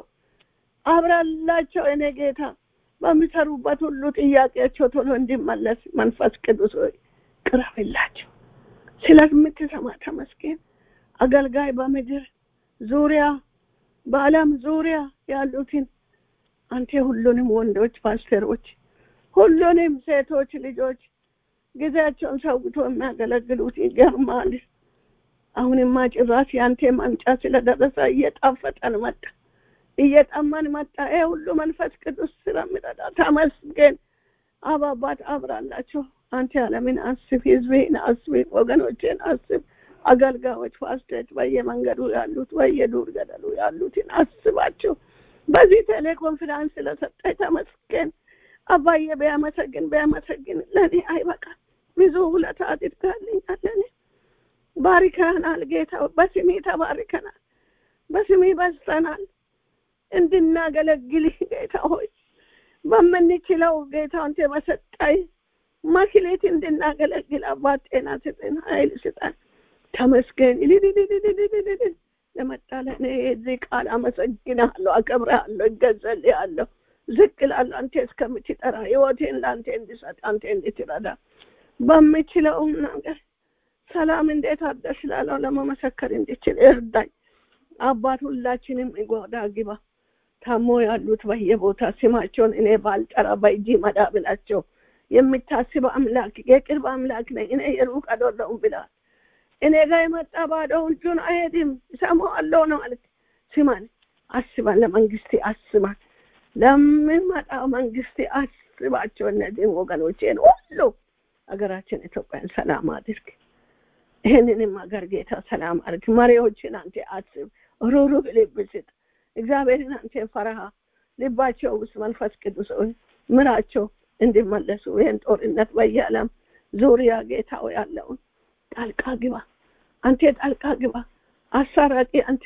አብራላቸው የኔ ጌታ በሚሰሩበት ሁሉ ጥያቄያቸው ቶሎ እንዲመለስ መንፈስ ቅዱስ ሆይ ቅረብላቸው። ስለምትሰማ ተመስገን። አገልጋይ በምድር ዙሪያ በዓለም ዙሪያ ያሉትን አንተ ሁሉንም ወንዶች ፓስተሮች፣ ሁሉንም ሴቶች ልጆች ጊዜያቸውን ሰውቶ የሚያገለግሉት ይገርማል። አሁንማ ጭራሽ የአንተ ማምጫ ስለደረሰ እየጣፈጠን መጣ፣ እየጠማን መጣ። ይሄ ሁሉ መንፈስ ቅዱስ ስለሚረዳ ተመስገን። አባባት አብራላቸው። አንተ ዓለምን አስብ፣ ህዝብህን አስብ፣ ወገኖችን አስብ። አገልጋዮች ፋስቶች በየመንገዱ ያሉት በየዱር ገደሉ ያሉትን አስባቸው። በዚህ ቴሌኮንፈረንስ ስለሰጠኝ ተመስገን። አባዬ ቢያመሰግን ቢያመሰግን ለእኔ አይበቃም። ብዙ ውለታ አድርጋልኛል። ለእኔ ባርከናል ጌታ፣ በስሜ ተባርከናል። በስሜ በዝተናል እንድናገለግልህ ጌታ ሆይ በምንችለው ጌታ አንተ በሰጣይ ማክሌት እንድናገለግል አባት ጤና ስጠን፣ ኃይል ስጠን። ተመስገን ይልልልልልልልል ለመጣ ለእኔ የዚህ ቃል አመሰግንሃለሁ፣ አከብርሃለሁ፣ እገዛልሃለሁ፣ ዝቅ እላለሁ። አንተ እስከምትጠራ ህይወቴን ለአንተ እንድሰጥ አንተ እንድትረዳ በምችለው ነገር ሰላም እንዴት አደርሽ ላለው ለመመሰከር እንድችል እርዳኝ አባት። ሁላችንም ጎዳ ግባ ታሞ ያሉት በየቦታ ስማቸውን እኔ ባልጠራ በእጅ መዳብላቸው የምታስብ አምላክ የቅርብ አምላክ ነኝ እኔ የሩቅ አይደለሁም ብለሃል። እኔ ጋር የመጣ ባዶ እጁን አይሄድም እሰማዋለሁ ነው ማለት ስማን፣ አስባን፣ ለመንግስቴ አስባን፣ ለምመጣው መንግስቴ አስባቸው። እነዚህን ወገኖቼን ሁሉ ሀገራችን ኢትዮጵያን ሰላም አድርግ። ይህንንም ሀገር ጌታ ሰላም አድርግ። መሪዎችን አንተ አስብ፣ ሩሩህ ልብ ስጥ። እግዚአብሔርን አንተን ፈረሃ ልባቸው ውስጥ መንፈስ ቅዱስ ሆይ ምራቸው እንዲመለሱ ይህን ጦርነት በየዓለም ዙሪያ ጌታው ያለውን ጣልቃ ግባ፣ አንተ ጣልቃ ግባ። አሳራቂ አንተ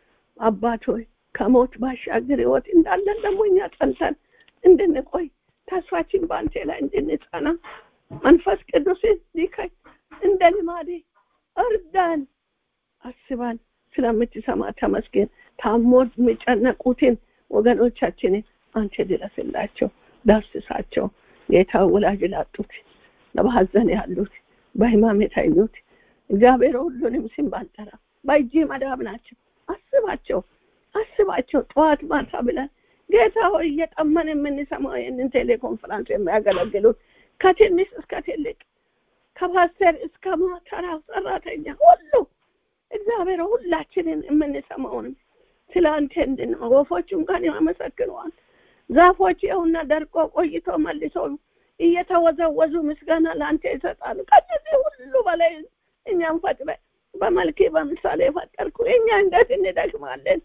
አባት ሆይ ከሞት ባሻገር ህይወት እንዳለን ደግሞ እኛ ጸንተን እንድንቆይ ተስፋችን በአንተ ላይ እንድንጸና መንፈስ ቅዱስ ሊከይ እንደ ልማዴ እርዳን፣ አስባን። ስለምትሰማ ተመስገን። ታሞ የሚጨነቁትን ወገኖቻችንን አንተ ድረስላቸው፣ ዳስሳቸው። ጌታ ወላጅ ላጡት፣ በሐዘን ያሉት፣ በህማም የተኙት እግዚአብሔር ሁሉንም ስም ባልጠራ በእጅ መዳብ ናቸው። አስባቸው፣ አስባቸው። ጠዋት ማታ ብለን ጌታ ሆይ እየጠመን የምንሰማው ይህንን ቴሌኮንፈረንስ የሚያገለግሉት ከትንሽ እስከ ትልቅ ከፓስተር እስከ ማተራ ሰራተኛ ሁሉ እግዚአብሔር ሁላችንን የምንሰማውንም ስለ አንተ እንድን ወፎች እንኳን ያመሰግነዋል። ዛፎች ይኸውና ደርቆ ቆይቶ መልሶ እየተወዘወዙ ምስጋና ለአንተ ይሰጣሉ። ከዚህ ሁሉ በላይ እኛም ፈጥረ በመልክ በምሳሌ ፈጠርኩ። እኛ እንዴት እንደክማለን?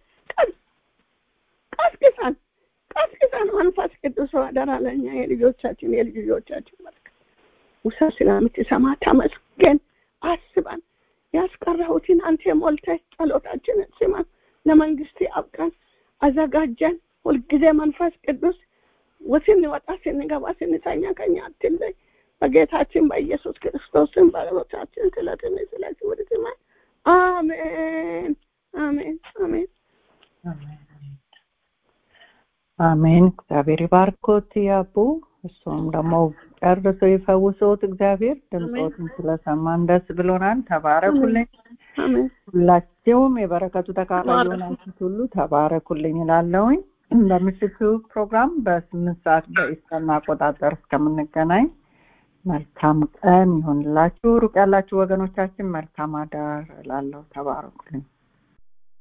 ቀስቅሰን ቀስቅሰን መንፈስ ቅዱስ አደራ ለእኛ የልጆቻችን የልጅ ልጆቻችን መልክ ውሳ ስለምትሰማ ተመስገን። አስበን ያስቀረሁትን አንተ ሞልተህ ጸሎታችንን ስማን፣ ለመንግስት አብቃን፣ አዘጋጀን። ሁልጊዜ መንፈስ ቅዱስ ስንወጣ ስንገባ ስንተኛ ከኛ አትለይ። በጌታችን በኢየሱስ ክርስቶስን በሎቻችን ስለትን ስለ ክብር ስማ። አሜን አሜን አሜን አሜን። እግዚአብሔር ይባርኮት ያቡ እሱም ደግሞ ጨርሶ ይፈውሶት። እግዚአብሔር ድምፆትን ስለሰማን ደስ ብሎናል። ተባረኩልኝ። ሁላችሁም የበረከቱ ተካፋይ የሆናችሁት ሁሉ ተባረኩልኝ እላለሁኝ። በምሽቱ ፕሮግራም በስምንት ሰዓት በኢስተርን አቆጣጠር እስከምንገናኝ መልካም ቀን ይሁንላችሁ። ሩቅ ያላችሁ ወገኖቻችን መልካም አዳር እላለሁ። ተባረኩልኝ።